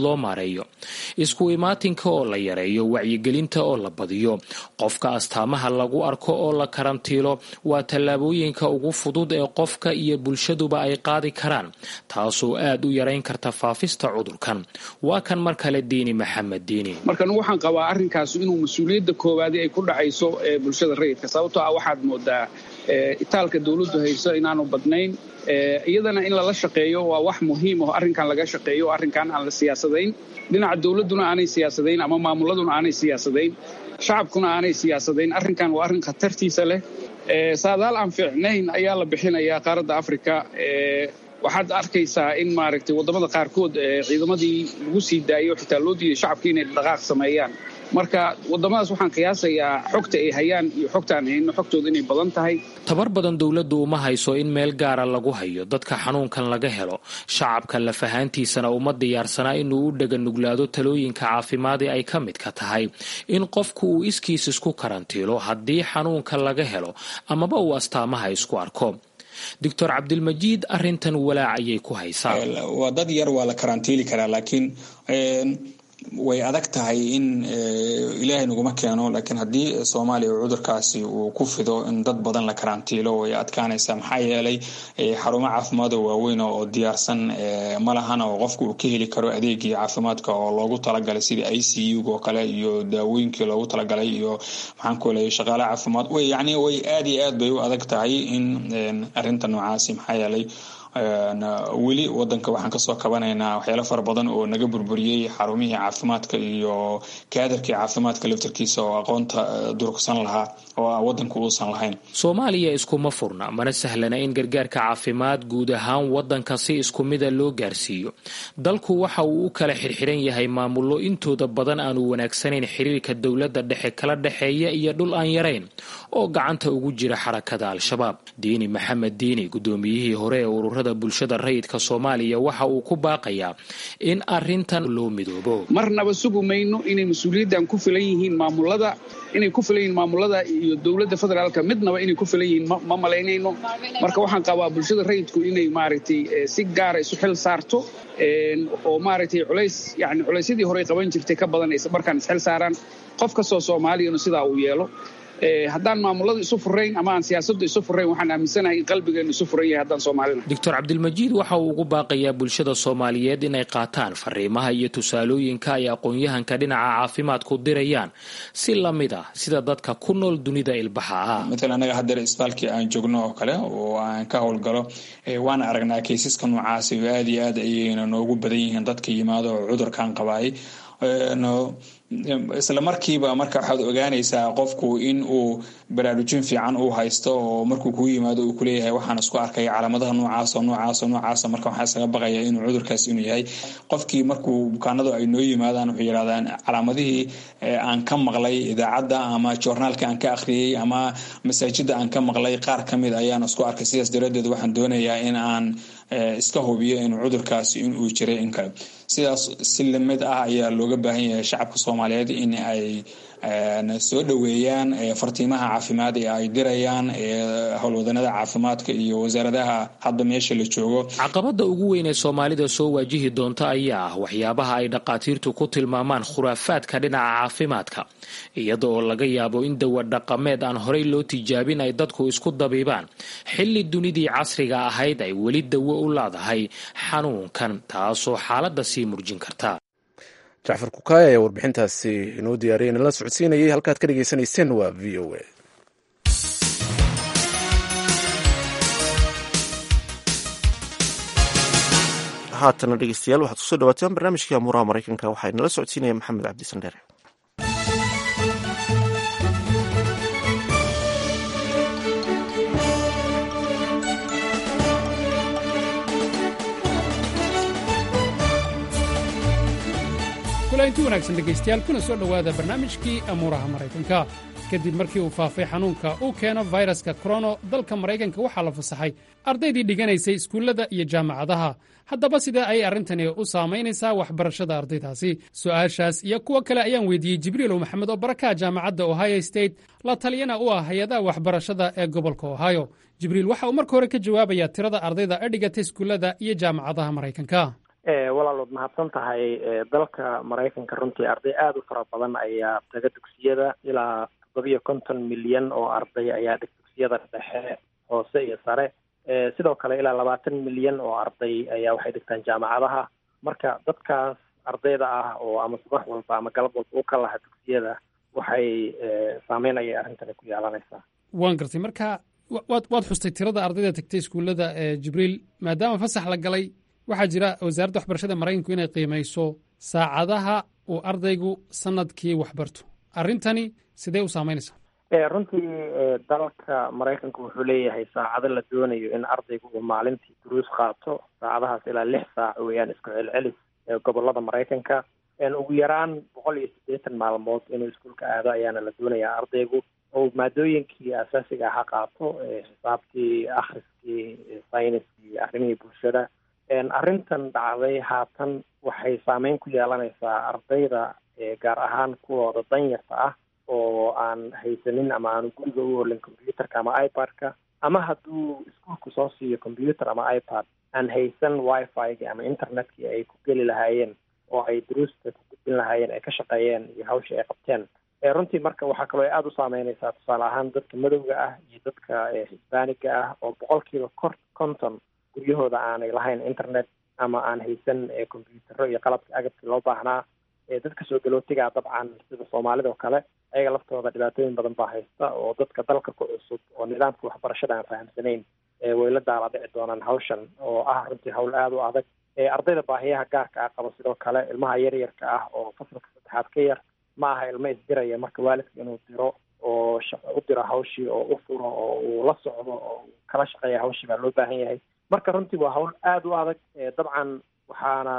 shaqeeyo isku imaatinka oo la yareeyo wacyigelinta oo la badiyo qofka astaamaha lagu arko oo la karantiilo waa tallaabooyinka ugu fudud ee qofka iyo bulshaduba ay qaadi karaan taasoo aad u yarayn karta faafista cudurkan waa kan mar kale diini maxamed diini marka anugu waxaan qabaa arrinkaas inuu mas-uuliyadda koowaadi ay ku dhacayso ee bulshada rayidka sababtoo ah waxaad moodaa itaalka dowladdu hayso inaanu badnayn iyadana in lala shaqeeyo waa wax muhiim aho arrinkan laga shaqeeyo arrinkan aan la siyaasadayn dhinaca dowladduna aanay siyaasadayn ama maamuladuna aanay siyaasadayn shacabkuna aanay siyaasadayn arrinkan waa arrin khatartiisa leh saadaal aan fiicnayn ayaa la bixinayaa qaaradda afrika waxaad arkaysaa in maaragtay waddamada qaarkood ciidamadii lagu sii daayo xitaa loo diiday shacabka inay dhaqaaq sameeyaan marka waddamadaas waxaan qiyaasayaa xogta ay hayaan iyo xogtaan hayno xogtooda inay badan tahay tabar badan dowladdu uma hayso in meel gaara lagu hayo dadka xanuunkan laga helo shacabka lafahaantiisana uma diyaarsanaa inuu u dheganuglaado talooyinka caafimaadii ay ka midka tahay in qofku uu iskiis isku karantiilo haddii xanuunka laga helo amaba uu astaamaha isku arko doctor cabdilmajiid arintan walaac ayay ku haysaa waa dad yar waa la karantiili karaa laakiin way adag tahay in ilaahay naguma keeno laakiin haddii soomaaliya cudurkaasi uu ku fido in dad badan la karantiilo way adkaanaysaa maxaa yeelay xarumo caafimaad oo waaweyn oo diyaarsan ma lahana oo qofku uu ka heli karo adeegii caafimaadka oo loogu talagalay sidii i c u oo kale iyo daawooyinkii loogu talagalay iyo maxaan ku leeyay shaqaale caafimaad way yacni way aada iyo aad bay u adag tahay in arrinta noocaasi maxaa yeelay weli wadanka waxaan kasoo kabanaynaa waxyaalo fara badan oo naga burburiyey xarumihii caafimaadka iyo kaadarkii caafimaadka laftarkiisa oo aqoonta durugsan lahaa oo wadanku uusan lahayn soomaaliya iskuma furna mana sahlana in gargaarka caafimaad guud ahaan wadanka si isku mida loo gaarsiiyo dalku waxa uu u kala xirxiran yahay maamullo intooda badan aanu wanaagsanayn xiriirka dowladda dhexe kala dhexeeya iyo dhul aan yarayn oo gacanta ugu jira xarakada al-shabaab diini maxamed diini gudoomiyihii hore ee ururada bulshada rayidka soomaaliya waxa uu ku baaqayaa in arintan loo midoobo marnaba sugu mayno inay mas-uuliyaddan ku filan yihiin maamulada inay ku filan yihiin maamulada iyo dowladda federaalka midnaba inay ku filan yihiin ma malaynayno marka waxaan qabaa bulshada rayidku inay maaragtay si gaara isu xil saarto oo maaragtay culays yani culaysyadii horey qaban jirtay ka badan markaan isxil saaraan qof kastoo soomaaliyana sidaa uu yeelo haddaan maamulada isu furayn ama aan siyaasaddu isu furayn waxaan aaminsanahay in qalbigeenu isu furan yahay haddaan soomaalina doctor cabdilmajiid waxa uu ugu baaqayaa bulshada soomaaliyeed inay qaataan fariimaha iyo tusaalooyinka ay aqoon-yahanka dhinaca caafimaadku dirayaan si lamid ah sida dadka ku nool dunida ilbaxa ah maala anaga haddeer isbitaalkii aan joogno oo kale oo aan ka howlgalo waan aragnaa kaysaska noocaasi oo aada iyo aad ayayna noogu badan yihiin dadka yimaado oo cudurkan qabaayay isla markiiba marka waxaad ogaanaysaa qofku in uu baraarujin fiican uu haysto oo markuu kuu yimaado uu kuleeyahay waxaan isku arkaya calaamadaha noocaasoo noocaasoo noocaasa marka waxaa isaga baqaya inuu cudurkaas inuu yahay qofkii markuu bukaanadu ay noo yimaadaan wuxuu yidhahdaan calaamadihii aan ka maqlay idaacadda ama joornaalka aan ka akhriyey ama masaajida aan ka maqlay qaar ka mid ayaan isku arkay sidaas daraaddeed waxaan doonayaa in aan iska hubiyo inuu cudurkaasi inuu jiray in kale sidaas si lamid ah ayaa looga baahan yahay shacabka soomaaliyeed in ay soo dhoweeyaan fartiimaha caafimaad ee ay dirayaan howlwadanada caafimaadka iyo wasaaradaha hadda meesha la joogo caqabada ugu weyn ee soomaalida soo waajihi doonta ayaa ah waxyaabaha ay dhaqaatiirtu ku tilmaamaan khuraafaadka dhinaca caafimaadka iyada oo laga yaabo in dawa dhaqameed aan horey loo tijaabin ay dadku isku dabiibaan xilli dunidii casriga ahayd ay weli dawo u laadahay xanuunkan taasoo xaaladda sii murjin karta jacfar kukaaya ayaa warbixintaasi inoo diyaariyay nala socodsiinayay halkaad ka dhegaysanayseen waa v o a haatana dhegeystayaal waxaad kusoo dhawaataan barnaamijkii amuuraha maraykanka waxaa inala socodsiinaya maxamed cabdi sandheere inti wanaagsan dhegaystayaal kuna soo dhowaada barnaamijkii amuuraha maraykanka kadib markii uu faafay xanuunka uu keeno fayraska korono dalka maraykanka waxaa la fasaxay ardaydii dhiganaysay iskuullada iyo jaamacadaha haddaba sidee ayay arrintani u saamaynaysaa waxbarashada ardaydaasi su'aashaas iyo kuwo kale ayaan weydiiyey jibriilow maxamed oo barakaha jaamacadda ohio state la taliyana u ah hay-adaha waxbarashada ee gobolka ohio jibriil waxa uu marka hore ka jawaabayaa tirada ardayda ee dhigatay iskuullada iyo jaamacadaha maraykanka walaalood mahadsan tahay dalka maraykanka runtii arday aada u fara badan ayaa taga dugsiyada ilaa toddobiyo konton milyan oo arday ayaa dhig dugsiyada dhexe hoose iyo sare sidoo kale ilaa labaatan milyan oo arday ayaa waxay dhigtaan jaamacadaha marka dadkaas ardayda ah oo ama subax walba ama galab walba u ka laha dugsiyada waxay saameyn ayay arrintani ku yeelanaysaa waan gartay marka waad waad xustay tirada ardayda tagtay iskuullada jibriil maadaama fasax la galay waxaa jira wasaaradda waxbarashada maraykanku inay qiimayso saacadaha uu ardaygu sanadkii waxbarto arrintani sidee u saameynaysaa runtii dalka maraykanka wuxuu leeyahay saacado la doonayo in ardaygu uu maalintii duruus qaato saacadahaas ilaa lix saac weeyaan isku celcelis gobolada maraykanka ugu yaraan boqol iyo siddeetan maalmood inuu iskuulka aado ayaana la doonayaa ardaygu oo maadooyinkii asaasiga aha qaato xisaabtii akhriskii sayniskii arrimihii bulshada arrintan dhacday haatan waxay saameyn ku yeelanaysaa ardayda gaar ahaan kuwooda danyarta ah oo aan haysanin ama aanu guriga u olin combyuterka ama ipad-ka ama hadduu iskuulku soo siiyo combyuter ama ipad aan haysan wifi-gi ama internetkii ay ku geli lahaayeen oo ay duruusta ku gudbin lahaayeen ay ka shaqeeyeen iyo hawsha ay qabteen runtii marka waxaa kaloo aada u saameynaysaa tusaale ahaan dadka madowga ah iyo dadka hisbaaniga ah oo boqolkiiba kor konton guryahooda aanay lahayn internet ama aan haysan combyutero iyo qalabka agabkii loo baahnaa dadka soo galootigaa dabcan sida soomaalida oo kale ayaga laftooda dhibaatooyin badan baa haysta oo dadka dalka ku cusub oo nidaamka waxbarashada aan fahamsanayn way la daala dhici doonaan hawshan oo ah runtii hawl aada u adag ardayda baahiyaha gaarka ah qaba sidoo kale ilmaha yaryarka ah oo fasalka saddexaad ka yar ma aha ilmo isdiraya marka waalidka inuu diro oo u diro hawshii oo u furo oo uu la socdo oo kala shaqeeya hawshii baa loo baahan yahay marka runtii waa hawl aada u adag dabcan waxaana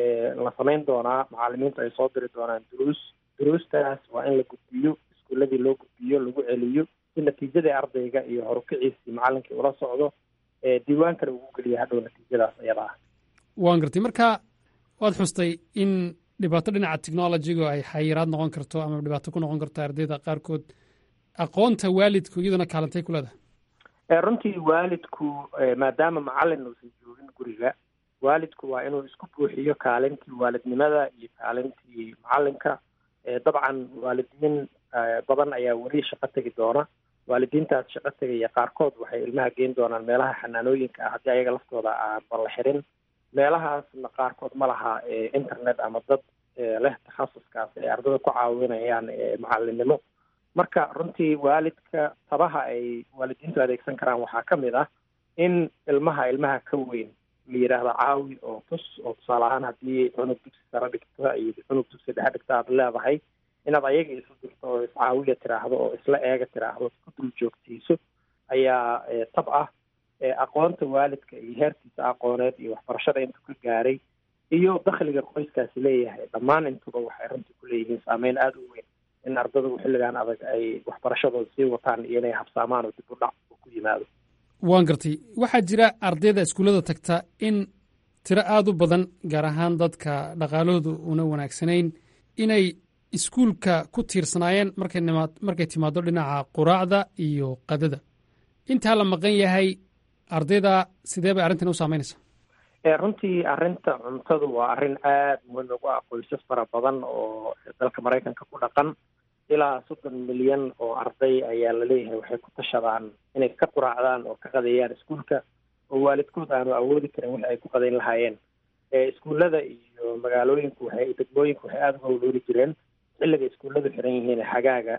la samayn doonaa macalimiintu ay soo diri doonaan duruus duruustaas waa in la gudbiyo iskuuladii loo gudbiyo lagu celiyo si natiijadii ardayga iyo horukiciisii macalinkii ula socdo diiwaankana ugu geliya hadhow natiijadaas iyada ah waan gartay marka waad xustay in dhibaato dhinaca technologiga ay xayiraad noqon karto ama dhibaato ku noqon karto ardayda qaarkood aqoonta waalidku iyaduna kaalantay ku leedahay runtii waalidku maadaama macalin uusan joogin guriga waalidku waa inuu isku buuxiyo kaalintii waalidnimada iyo kaalintii macalinka dabcan waalidiin badan ayaa weli shaqo tegi doona waalidiintaas shaqo tegaya qaarkood waxay ilmaha geyn doonaan meelaha xanaanooyinka ah haddii ayaga laftooda aan balla xirin meelahaasna qaarkood ma laha internet ama dad leh takhasuskaas ay ardada ku caawinayaan macalinimo marka runtii waalidka tabaha ay waalidiintu adeegsan karaan waxaa ka mid ah in ilmaha ilmaha ka weyn la yidhaahdo caawi oo tus oo tusaale ahaan haddii cunug dugsi sare dhigta iyo cunug dugsi dhexe dhigta aad leedahay inaad ayaga isu dirto oo iscaawiya tiraahdo oo isla eega tiraahdo ku dul joogtiiso ayaa tab ah aqoonta waalidka iyo heerkiisa aqooneed iyo waxbarashada intuu ka gaaray iyo dakhliga qoyskaasi leeyahay dhammaan intuba waxay runtii ku leeyihiin saameyn aada u weyn in ardadu xilligan adag ay waxbarashadooda sii wataan iyo inay habsaamaan oo dib u dhac ku yimaado waan gartay waxaa jira ardayda iskuullada tagta in tiro aada u badan gaar ahaan dadka dhaqaalahoodu una wanaagsanayn inay iskuulka ku tiirsanaayeen markay nimaad markay timaado dhinaca quraacda iyo qadada intaa la maqan yahay ardayda sidee bay arrintan u saameynaysaa runtii arrinta cuntadu waa arrin aada muhiim ugu ah qoysas fara badan oo dalka maraykanka ku dhaqan ilaa soddon milyan oo arday ayaa laleeyahay waxay ku tashadaan inay ka quraacdaan oo ka qadeeyaan iskuulka oo waalidkood aanu awoodi karin wixi ay ku qadeyn lahaayeen iskuullada iyo magaalooyinku waxay degmooyinku waxay aada uga howloori jireen xilliga iskuulladu xiran yihiin xagaaga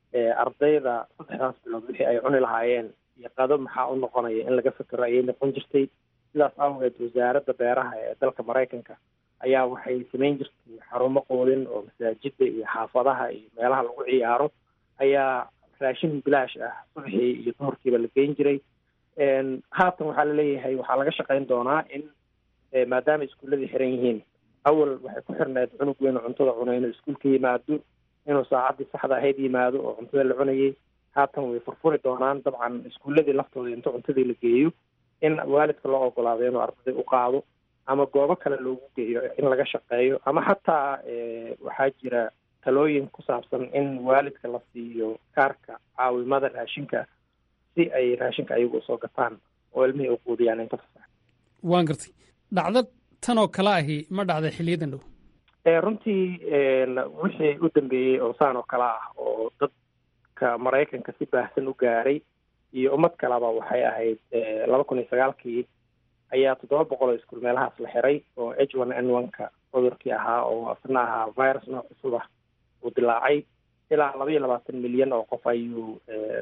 ardayda saddexdaas bilood wixii ay cuni lahaayeen iyo qado maxaa u noqonaya in laga fekero ayay noqon jirtay sidaas awgeed wasaaradda beeraha ee dalka maraykanka ayaa waxay samayn jirtay xarumo qoodin oo masaajida iyo xaafadaha iyo meelaha lagu ciyaaro ayaa raashin bilaash ah subaxii iyo duhurkiiba la geyn jiray haatan waxaa laleeyahay waxaa laga shaqayn doonaa in maadaama iskuulladii xiran yihiin awal waxay ku xirneed cunug weyn oo cuntada cunay inuu iskuulka yimaado inuu saacaddii saxda ahayd yimaado oo cuntada la cunayay haatan way furfuri doonaan dabcan iskuulladii laftooda inta cuntadii la geeyo in waalidka loo ogolaado inuu ardaday u qaado ama goobo kale loogu geeyo in laga shaqeeyo ama xataa waxaa jira talooyin ku saabsan in waalidka la siiyo kaarka caawimada raashinka si ay raashinka ayagu usoo gataan oo ilmihii u quudiyaan inta fasax waan gartay dhacdo tanoo kale ahi ma dhacday xiliyadan dhow runtii wixii u dambeeyey oo saan oo kale ah oo dadka maraykanka si baahsan u gaaray iyo ummad kaleba waxay ahayd laba kun iyo sagaalkii ayaa toddoba boqol oo iskuul meelahaas la xiray oo h one n one-ka cudurkii ahaa oo asna ahaa virus nooc cusub ah uu dilaacay ilaa laba iyo labaatan milyan oo qof ayuu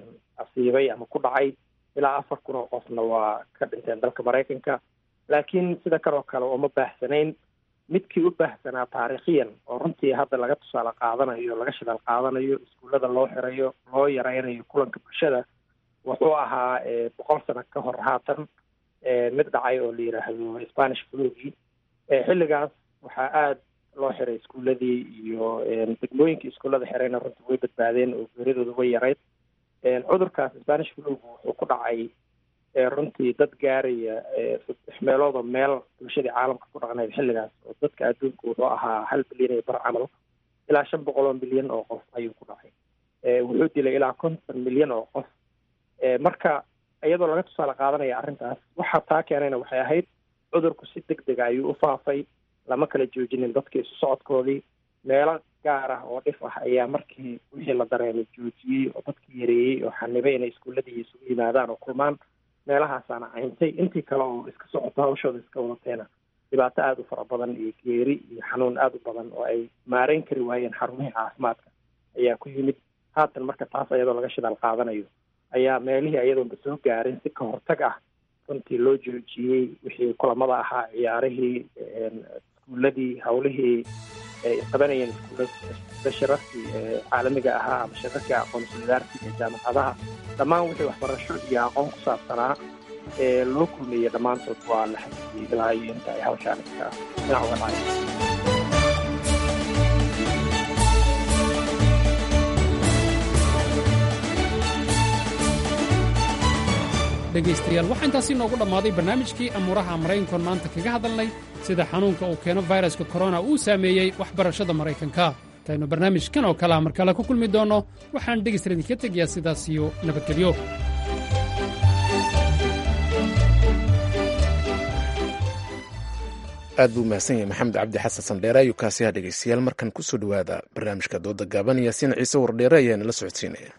asiibay ama ku dhacay ilaa afar kun oo qofna waa ka dhinteen dalka maraykanka laakiin sida kaloo kale uma baahsanayn midkii u baahsanaa taariikhiyan oo runtii hadda laga tusaale qaadanayo laga shidaal qaadanayo iskuullada loo xirayo loo yaraynayo kulanka bulshada wuxuu ahaa boqol sano ka hor haatan mid dhacay oo la yidhaahdo spanish flugii xilligaas waxaa aada loo xiray iskuulladii iyo degmooyinkii iskuullada xirayna runtii way badbaadeen oo geeridooda way yarayd cudurkaas spanish flug wuxuu ku dhacay runtii dad gaaraya saddex meelood oo meel bulshadii caalamka ku dhaqnayd xilligaas oo dadka adduunka wuxuu ahaa hal bilyan iyo bar camal ilaa shan boqol oo milyan oo qof ayuu ku dhacay wuxuu dilay ilaa konton milyan oo qof marka iyadoo laga tusaale qaadanaya arrintaas waxa taa keenayna waxay ahayd cudurku si deg dega ayuu u faafay lama kala joojinin dadka isu socodkoodii meelo gaar ah oo dhif ah ayaa markii wixii la dareemay joojiyey oo dadkii yareeyey oo xanibay inay iskuulladii isugu yimaadaan oo kulmaan meelahaasaana cayntay intii kale oo iska socoto hawshooda iska wadateena dhibaato aada u fara badan iyo geeri iyo xanuun aada u badan oo ay maareyn kari waayeen xarumihii caafimaadka ayaa ku yimid haatan marka taas iyadoo laga shidaal qaadanayo ayaa meelihii iyadoonba soo gaarin si ka hortag ah runtii loo joojiyey wixii kulamada ahaa ciyaarihii iskuulladii hawlihii ay qabanayeen iskuulla shirarkii caalamiga ahaa ama shirarkii aqoon-iswadaarkii ee jaamacadaha dhammaan wixii waxbarasho iyo aqoon ku saabsanaa ee loo kulmeeyey dhammaantood waa la xasiyey ilaa iyo inta ay hawshaan iska dhinac uga dhacay dhegaystayaal waxaa intaasi noogu dhammaaday barnaamijkii amuuraha maraykankoon maanta kaga hadalnay sida xanuunka uu keeno fayraska korona uu saameeyey waxbarashada maraykanka intaynu barnaamijkan oo kalea mar kale ku kulmi doonno waxaan dhegaysta idinka tegayaa sidaas iyo nabadgelyo aad buu mahadsan yahay maxamed cabdi xasan sandheere ayuu kaasiyaha dhegaystayaal markan ku soo dhowaada barnaamijka dooda gaaban yaasiin ciise wardheere ayaa nala socodsiinaya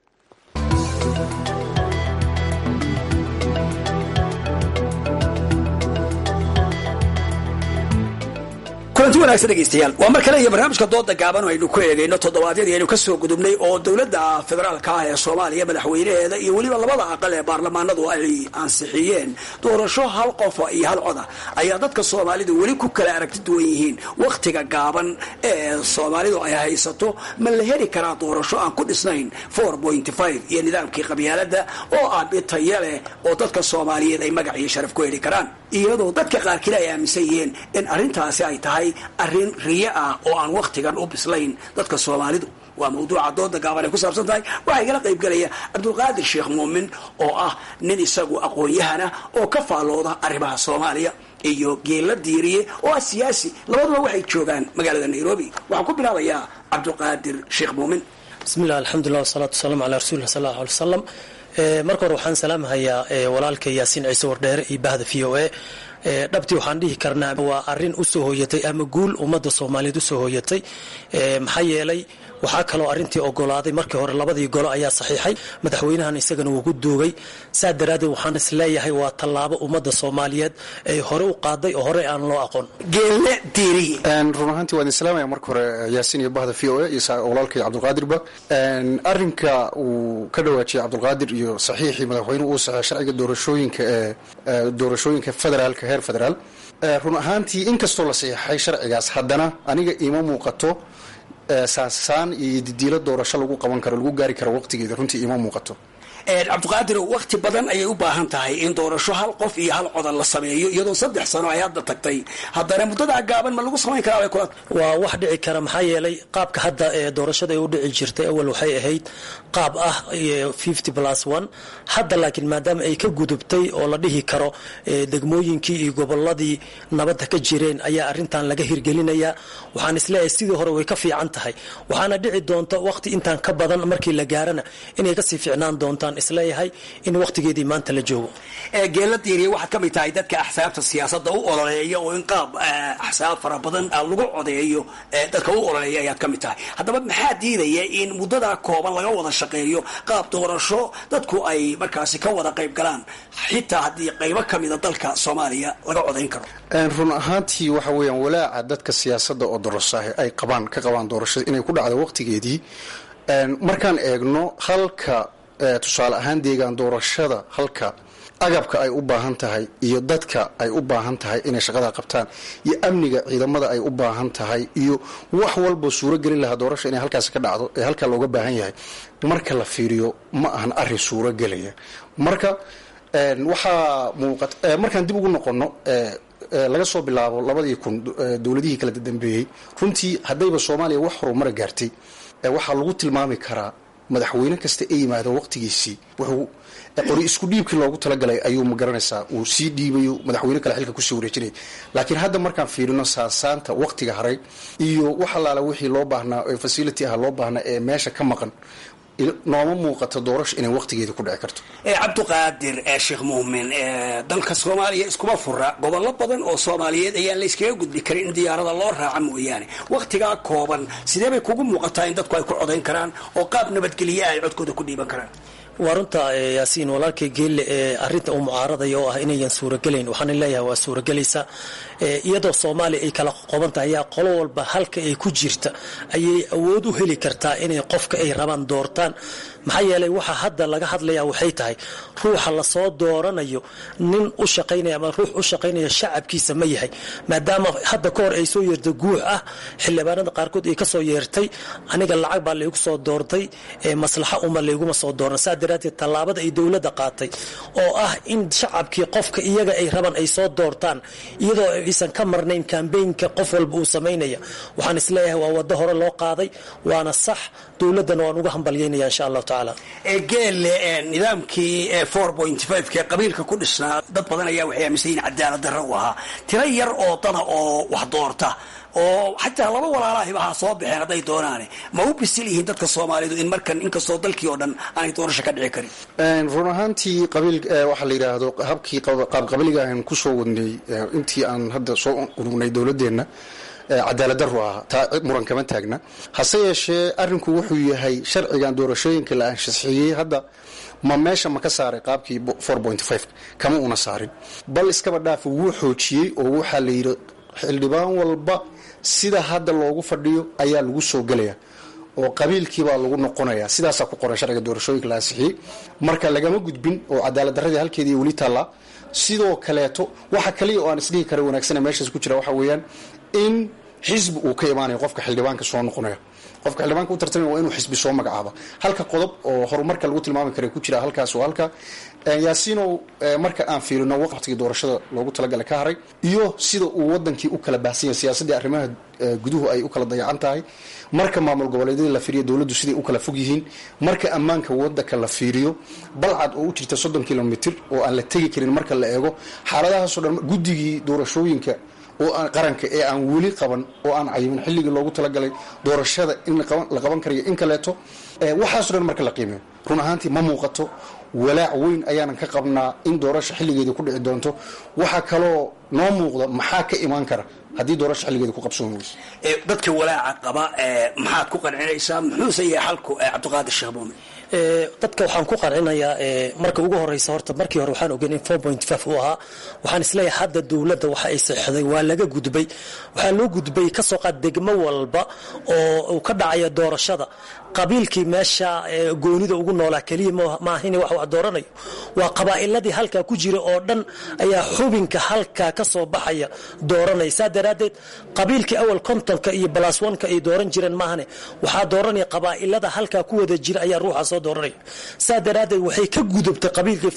kulanti wanaagsan dhegaystayaal waa mar kale iyo barnaamijka dooda gaaban oo aynu ku eegayno toddobaadyadii aynu ka soo gudubnay oo dowladda federaalka ah ee soomaaliya madaxweynaheeda iyo weliba labada aqal ee baarlamaanadu ay ansixiyeen doorasho hal qofa iyo hal coda ayaa dadka soomaalidu weli ku kala aragti duwan yihiin wakhtiga gaaban ee soomaalidu ay haysato ma la heli karaa doorasho aan ku dhisnayn iyo nidaamkii qabyaalada oo ah bitayo leh oo dadka soomaaliyeed ay magac iyo sharaf ku heli karaan iyadoo dadka qaarkiina ay aaminsan yihiin in arrintaasi ay tahay arrin riyo ah oo aan wakhtigan u bislayn dadka soomaalidu waa mawduuca dooda gaaban ay ku saabsan tahay waxaa igala qaybgelaya cabdulqaadir sheekh muumin oo ah nin isagu aqoon-yahana oo ka faallooda arrimaha soomaaliya iyo geella diiriye oo ah siyaasi labaduba waxay joogaan magaalada nairobi waxaan ku bilaabayaa cabdulqaadir sheekh muumin bismillah alxamdulilah wasalaatu wasalaamu calaa rasuulillah sal allahu alay wasalam marka hore waxaan salaamhayaa walaalka yaasiin ciise wardheere iyo bahda v o a dhabtii waxaan dhihi karnaa waa arin usoo hooyatay ama guul ummadda soomaaliyeed usoo hooyatay maxaa yeelay waxaa kaloo arintii ogolaaday markii hore labadii golo ayaa saxiixay madaxweynahan isagana wuu ku duugay saa daraaddeed waxaan is leeyahay waa tallaabo ummadda soomaaliyeed ay hore u qaaday oo hore aan loo aqoon geelle diiriye run ahaantii waan islaamaya marka hore yaasiin iyo bahda v o a iyo walaalkay cabdulqaadirba arinka uu ka dhawaajiyay cabdulqaadir iyo saxiixii madaxweynuhu uu saxeey sharciga doorashooyinka ee doorashooyinka federaalka heer federaal run ahaantii inkastoo la saxiixay sharcigaas haddana aniga ima muuqato saansaan iyo didiilo doorasho lagu qaban karo lagu gaari karo waqtigeeda runtii ima muuqato cabdiqaadir wakhti badan ayay u baahan tahay in doorasho hal qof iyo hal codan la sameeyo iyadoo saddex sano ay hadda tagtay haddana muddadaa gaaban ma lagu samayn karaa kula waa wax dhici kara maxaa yeelay qaabka hadda ee doorashada ay u dhici jirtay awal waxay ahayd qaab ah fifty plus one hadda laakiin maadaama ay ka gudubtay oo la dhihi karo degmooyinkii iyo goboladii nabadda ka jireen ayaa arrintan laga hirgelinayaa waxaan isleeyahay sidii hore way ka fiican tahay waxaana dhici doonta waqti intaan ka badan markii la gaarana inay kasii fiicnaan doontaan baan isleeyahay in wakhtigeedii maanta la joogo geela diiriya waxaad ka mid tahay dadka axsaabta siyaasadda u ololeeya oo in qaab axsaab fara badan lagu codeeyo dadka u ololeeya ayaad ka mid tahay haddaba maxaa diidaya in muddadaa kooban laga wada shaqeeyo qaab doorasho dadku ay markaasi ka wada qayb galaan xitaa haddii qaybo ka mida dalka soomaaliya laga codayn karo run ahaantii waxa weeyaan walaaca dadka siyaasadda oo dorosaah ay qabaan ka qabaan doorashada inay ku dhacdo waqtigeedii markaan eegno halka tusaale ahaan deegaan doorashada halka agabka ay u baahan tahay iyo dadka ay u baahan tahay inay shaqada qabtaan iyo amniga ciidamada ay u baahan tahay iyo wax walba suuro gelin lahaa doorasha inay halkaasi ka dhacdo ee halkaa looga baahan yahay marka la fiiriyo ma ahan arin suuro gelaya marka waxaa muuqat markaan dib ugu noqono laga soo bilaabo labadii kun dowladihii kala dambeeyey runtii haddayba soomaaliya wax horumara gaartay waxaa lagu tilmaami karaa madaxweyne kasta ee yimaado waqtigiisii wuxuu qori isku dhiibkii loogu talagalay ayuu ma garanaysaa uu sii dhiibayo madaxweyne kale xilka kusii wareejinaya laakiin hadda markaan fiirino saasaanta waqtiga haray iyo wax allaala wixii loo baahnaa ee facility ah loo baahnaa ee meesha ka maqan nooma muuqato doorasho inay waqtigeeda ku dhici karto cabdiqaadir sheekh muumin dalka soomaaliya iskuma fura gobollo badan oo soomaaliyeed ayaan la yskaga gudbi karin in diyaarada loo raaca mooyaane wakhtigaa kooban sidee bay kugu muuqataa in dadku ay ku codayn karaan oo qaab nabadgelye ay codkooda ku dhiiban karaan waa runta yaasiin walaalkay geelle ee arinta uu mucaaradaya oo ah inayan suuragelayn waxaan leeyahay waa suuragelaysa iyadoo soomaaliya ay kala qoban tahay ayaa qolo walba halka ay ku jirta ayay awood u heli kartaa inay qofka ay rabaan doortaan maxaa yeelay waxa hadda laga hadlaya waxay tahay ruuxa lasoo dooranayo nin u shaqaynaya ama ruux u shaqaynaya shacabkiisa ma yahay maadaama hadda ka hor ay soo yeertay guux ah xildhibaanada qaarkood ay kasoo yeertay aniga lacag baa laygu soo doortay maslaxa uma layguma soo dooran saa daraateed tallaabada ay dowladda qaatay oo ah in shacabkii qofka iyaga ay rabaan ay soo doortaan iyadoo aysan ka marnayn kambeynka qof walba uu samaynaya waxaan isleeyahay waa wado hore loo qaaday waana sax dowladdana waan uga hambalyaynaya insha allahu tacaala geelle nidaamkii kee qabiilka ku dhisnaa dad badan ayaa waxay aaminsan yihin cadaalad darro u ahaa tiro yar oo dada oo wax doorta oo xataa laba walaalahiba ha soo baxeen hadday doonaane ma u bisil yihiin dadka soomaalidu in markan inkastoo dalkii oo dhan aanay doorasho ka dhici karin run ahaantii qabiil waxaa la yidhaahdo habkii qaabqabiliga aan kusoo wadnay intii aan hadda soo unugnay dowladeenna cadaalad daru ah taa muran kama taagna hase yeeshee arinku wuxuu yahay sharcigan doorashooyinka la anshaxiyey hadda ma meesha ma ka saaray qaabkii kama una saarin bal iskaba dhaafa wuu xoojiyey oo waxaa la yidhi xildhibaan walba sida hadda loogu fadhiyo ayaa lagu soo gelaya oo qabiilkiibaa lagu noqonaya sidaasaa ku qoran sharciga doorashooyinka la ansixiyey marka lagama gudbin oo cadaalad daradii halkeedii weli taallaa sidoo kaleeto waxa kaliya oo aan isdhihi kara wanaagsana meeshaas ku jira waxa weeyaan in xisbi uu ka imaanayo qofka xildhibaanka soo noqonaya qofka xildhibaanka u tartamaya waa inuu xisbi soo magacaaba halka qodob oo horumarka lagu tilmaami kara ku jira halkaas oo halka yaasiinow marka aan fiirino waqtigii doorashada loogu talagala ka haray iyo sida uu wadankii u kala baahsan yahay siyaasaddii arrimaha guduhu ay u kala dayacan tahay marka maamul goboleedyadii la fiiriyo dowladdu siday u kala fog yihiin marka ammaanka wadanka la fiiriyo balcad oo u jirta soddon kilomitr oo aan la tegi karin marka la eego xaaladahaasoo dhan guddigii doorashooyinka oo aan qaranka ee aan weli qaban oo aan cayimin xilligii loogu talagalay doorashada in la qaban karayo in kaleeto waxaaso dhan marka la qiimeyo run ahaantii ma muuqato walaac weyn ayaanan ka qabnaa in doorasha xilligeeda ku dhici doonto waxaa kaloo noo muuqda maxaa ka imaan kara haddii doorasha xilligeeda ku qabsoon weyso dadka walaaca qaba maxaad ku qancinaysaa muxuuse yahay xalku cabdiqaadir sheekh muumin dadka waxaan ku qancinayaa marka ugu horeysa horta markii hore waxaan ogeyn in uu ahaa waxaan isleeyahay hadda dowladda waxa ay saxday waa laga gudbay waxaa loo gudbay kasoo qaad degmo walba oo uu ka dhacaya doorashada qabiilkii meesha goonida ugu noolaa keliya maahin wax wax dooranayo waa qabaa'iladii halkaa ku jira oo dhan ayaa xubinka halkaa ka soo baxaya dooranaya saa daraaddeed qabiilkii awal kontonka iyo balaswanka ay dooran jireen maahane waxaa dooranaya qabaa'ilada halkaa ku wada jira ayaa ruuxa soo dooranaya saa daraaddeed waxay ka gudubtay qabiilkii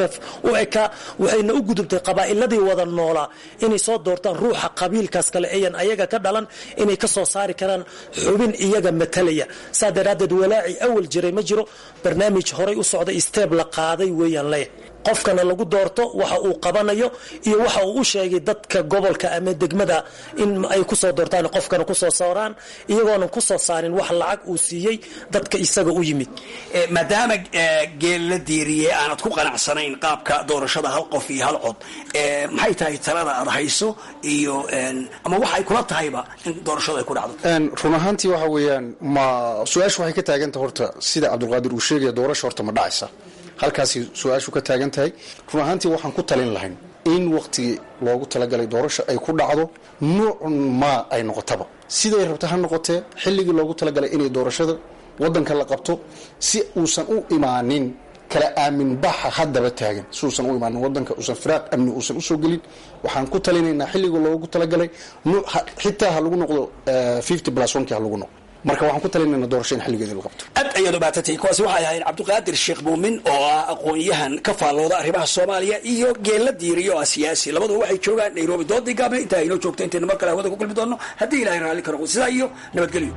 u ekaa waxayna u gudubtay qabaa'iladii wada noolaa inay soo doortaan ruuxa qabiilkaas kale ayan ayaga ka dhalan inay ka soo saari karaan xubin iyaga matalaya daraaddeed walaaci awal jiray ma jiro barnaamij horay u socday steeb la qaaday weeyaan leeyahay qofkana lagu doorto waxa uu qabanayo iyo waxa uu u sheegay dadka gobolka ama degmada in ay kusoo doortaan qofkana kusoo saaraan iyagoonan kusoo saarin wax lacag uu siiyey dadka isaga u yimid maadaama geel la diiriyey aanad ku qanacsanayn qaabka doorashada hal qof iyo hal cod maxay tahay talada aad hayso iyo ama waxay kula tahayba in doorashadu ay ku dhacdo run ahaantii waxa weeyaan ma su-aashu waxay ka taagantah horta sida cabdulqaadir uu sheegaya doorasha horta ma dhacaysa halkaasi su-aashu ka taagan tahay run ahaantii waxaan ku talin lahayn in waktigii loogu talagalay doorasha ay ku dhacdo nuucun maa ay noqotaba siday rabta ha noqotee xilligii loogu talagalay inay doorashada wadanka la qabto si uusan u imaanin kala aamin baxa haddaba taagan si uusan u imaanin wadanka uusan firaaq amni uusan usoo gelin waxaan ku talinaynaa xilligii loogu talagalay xitaa ha lagu noqdo fifty plus one kii ha lagu noqdo marka waxaan ku talinaynaa doorasho in xilligeedii la qabto aad ayaad u baatantay kuwaasi waxay ahayd cabdiqaadir sheekh muumin oo ah aqoon-yahan ka faallooda arrimaha soomaaliya iyo geella diiriyo oo ah siyaasi labaduba waxay joogaan nairobi doodii gaable intaa inoo joogto intaynu mar kale hawada ku kulmi doonno haddii ilahay raalli ka noqdo sidaa iyo nabadgelyo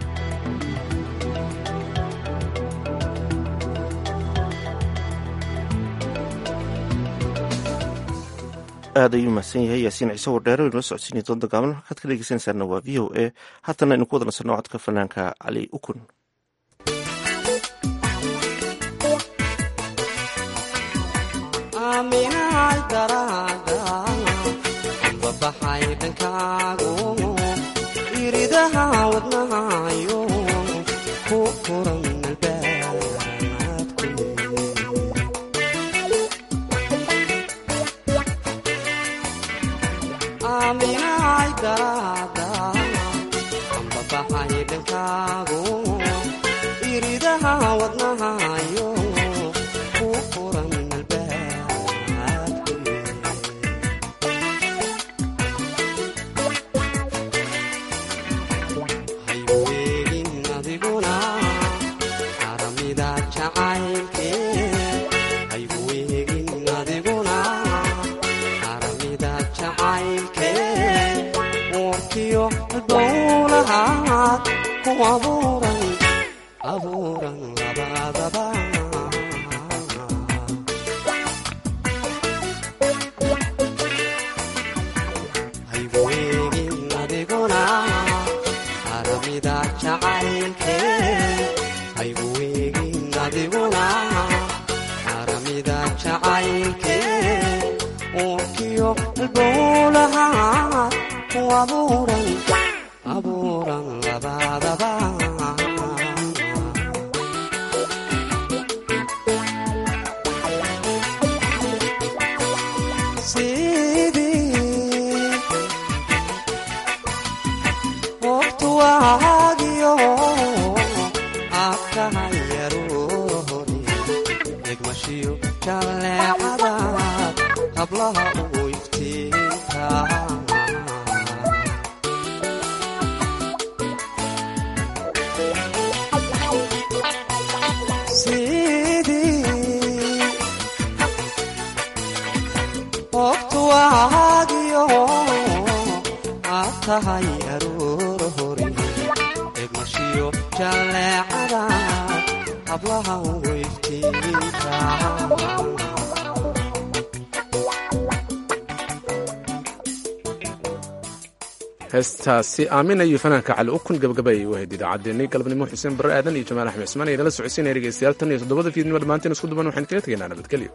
aad ayuu mahadsan yahay yaasiin ciise wardheero inoo socodsiinaya doonda gaaban halkaad ka dhegeysanaysaana waa v o a haatana aynu ku wada nasanno codka fanaanka cali ukun babaxay dhankaagu iridaha wadnahayo ku furan aaminahay daraada ambabaxay dhankaagu iridaha wadnahayo ku furan hayweegin adiguna aramida jacaylke hayweegin adiguna aramida jacaylke warkiyo dowlahaad ku abuuran abuuran labadaba hayweegin adiguna aramida jacaylke hayweegin adiguna aramida jacaylke warkiyo dowlahaad ku abuuran abuuran labadaba sidii waqtu waagiyo afkahayarohori degmashiyo jalleecada hablaha ugu iftiinka sidii waqtu waagiyo aad tahay aroor hori degmashiyo jalleecada hablaha ugu iftiinka heestaasi aamin iyo fanaanka cali ukun gabagaba ay u ahayd idaacaddeenii galabnimo xuseen barre aadan iyo jamaal axmed cismaan idinla socodsiinaya dhegeystayaal tan iyo toddobada fiidnimo dhammaanteen isku duban waxaan kaga tegaynaa nabadgelyo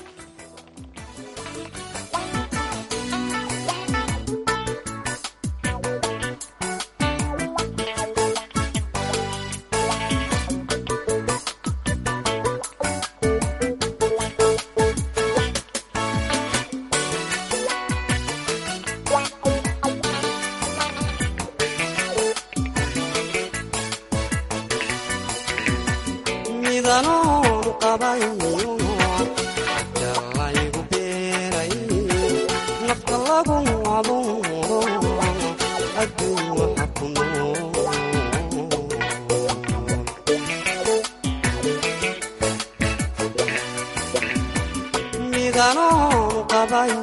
midanoon qabayo jalaygu beeray nafta lagu abuuro adduun waxa ku nool midanoon qabayo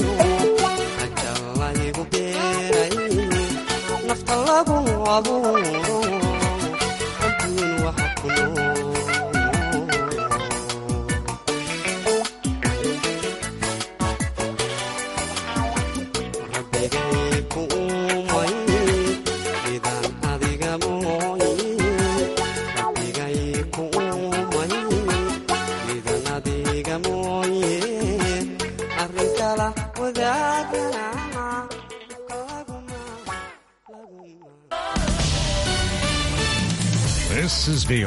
jalaygu beeray nafta lagu abuuro adduun waxa ku nool This is VOA.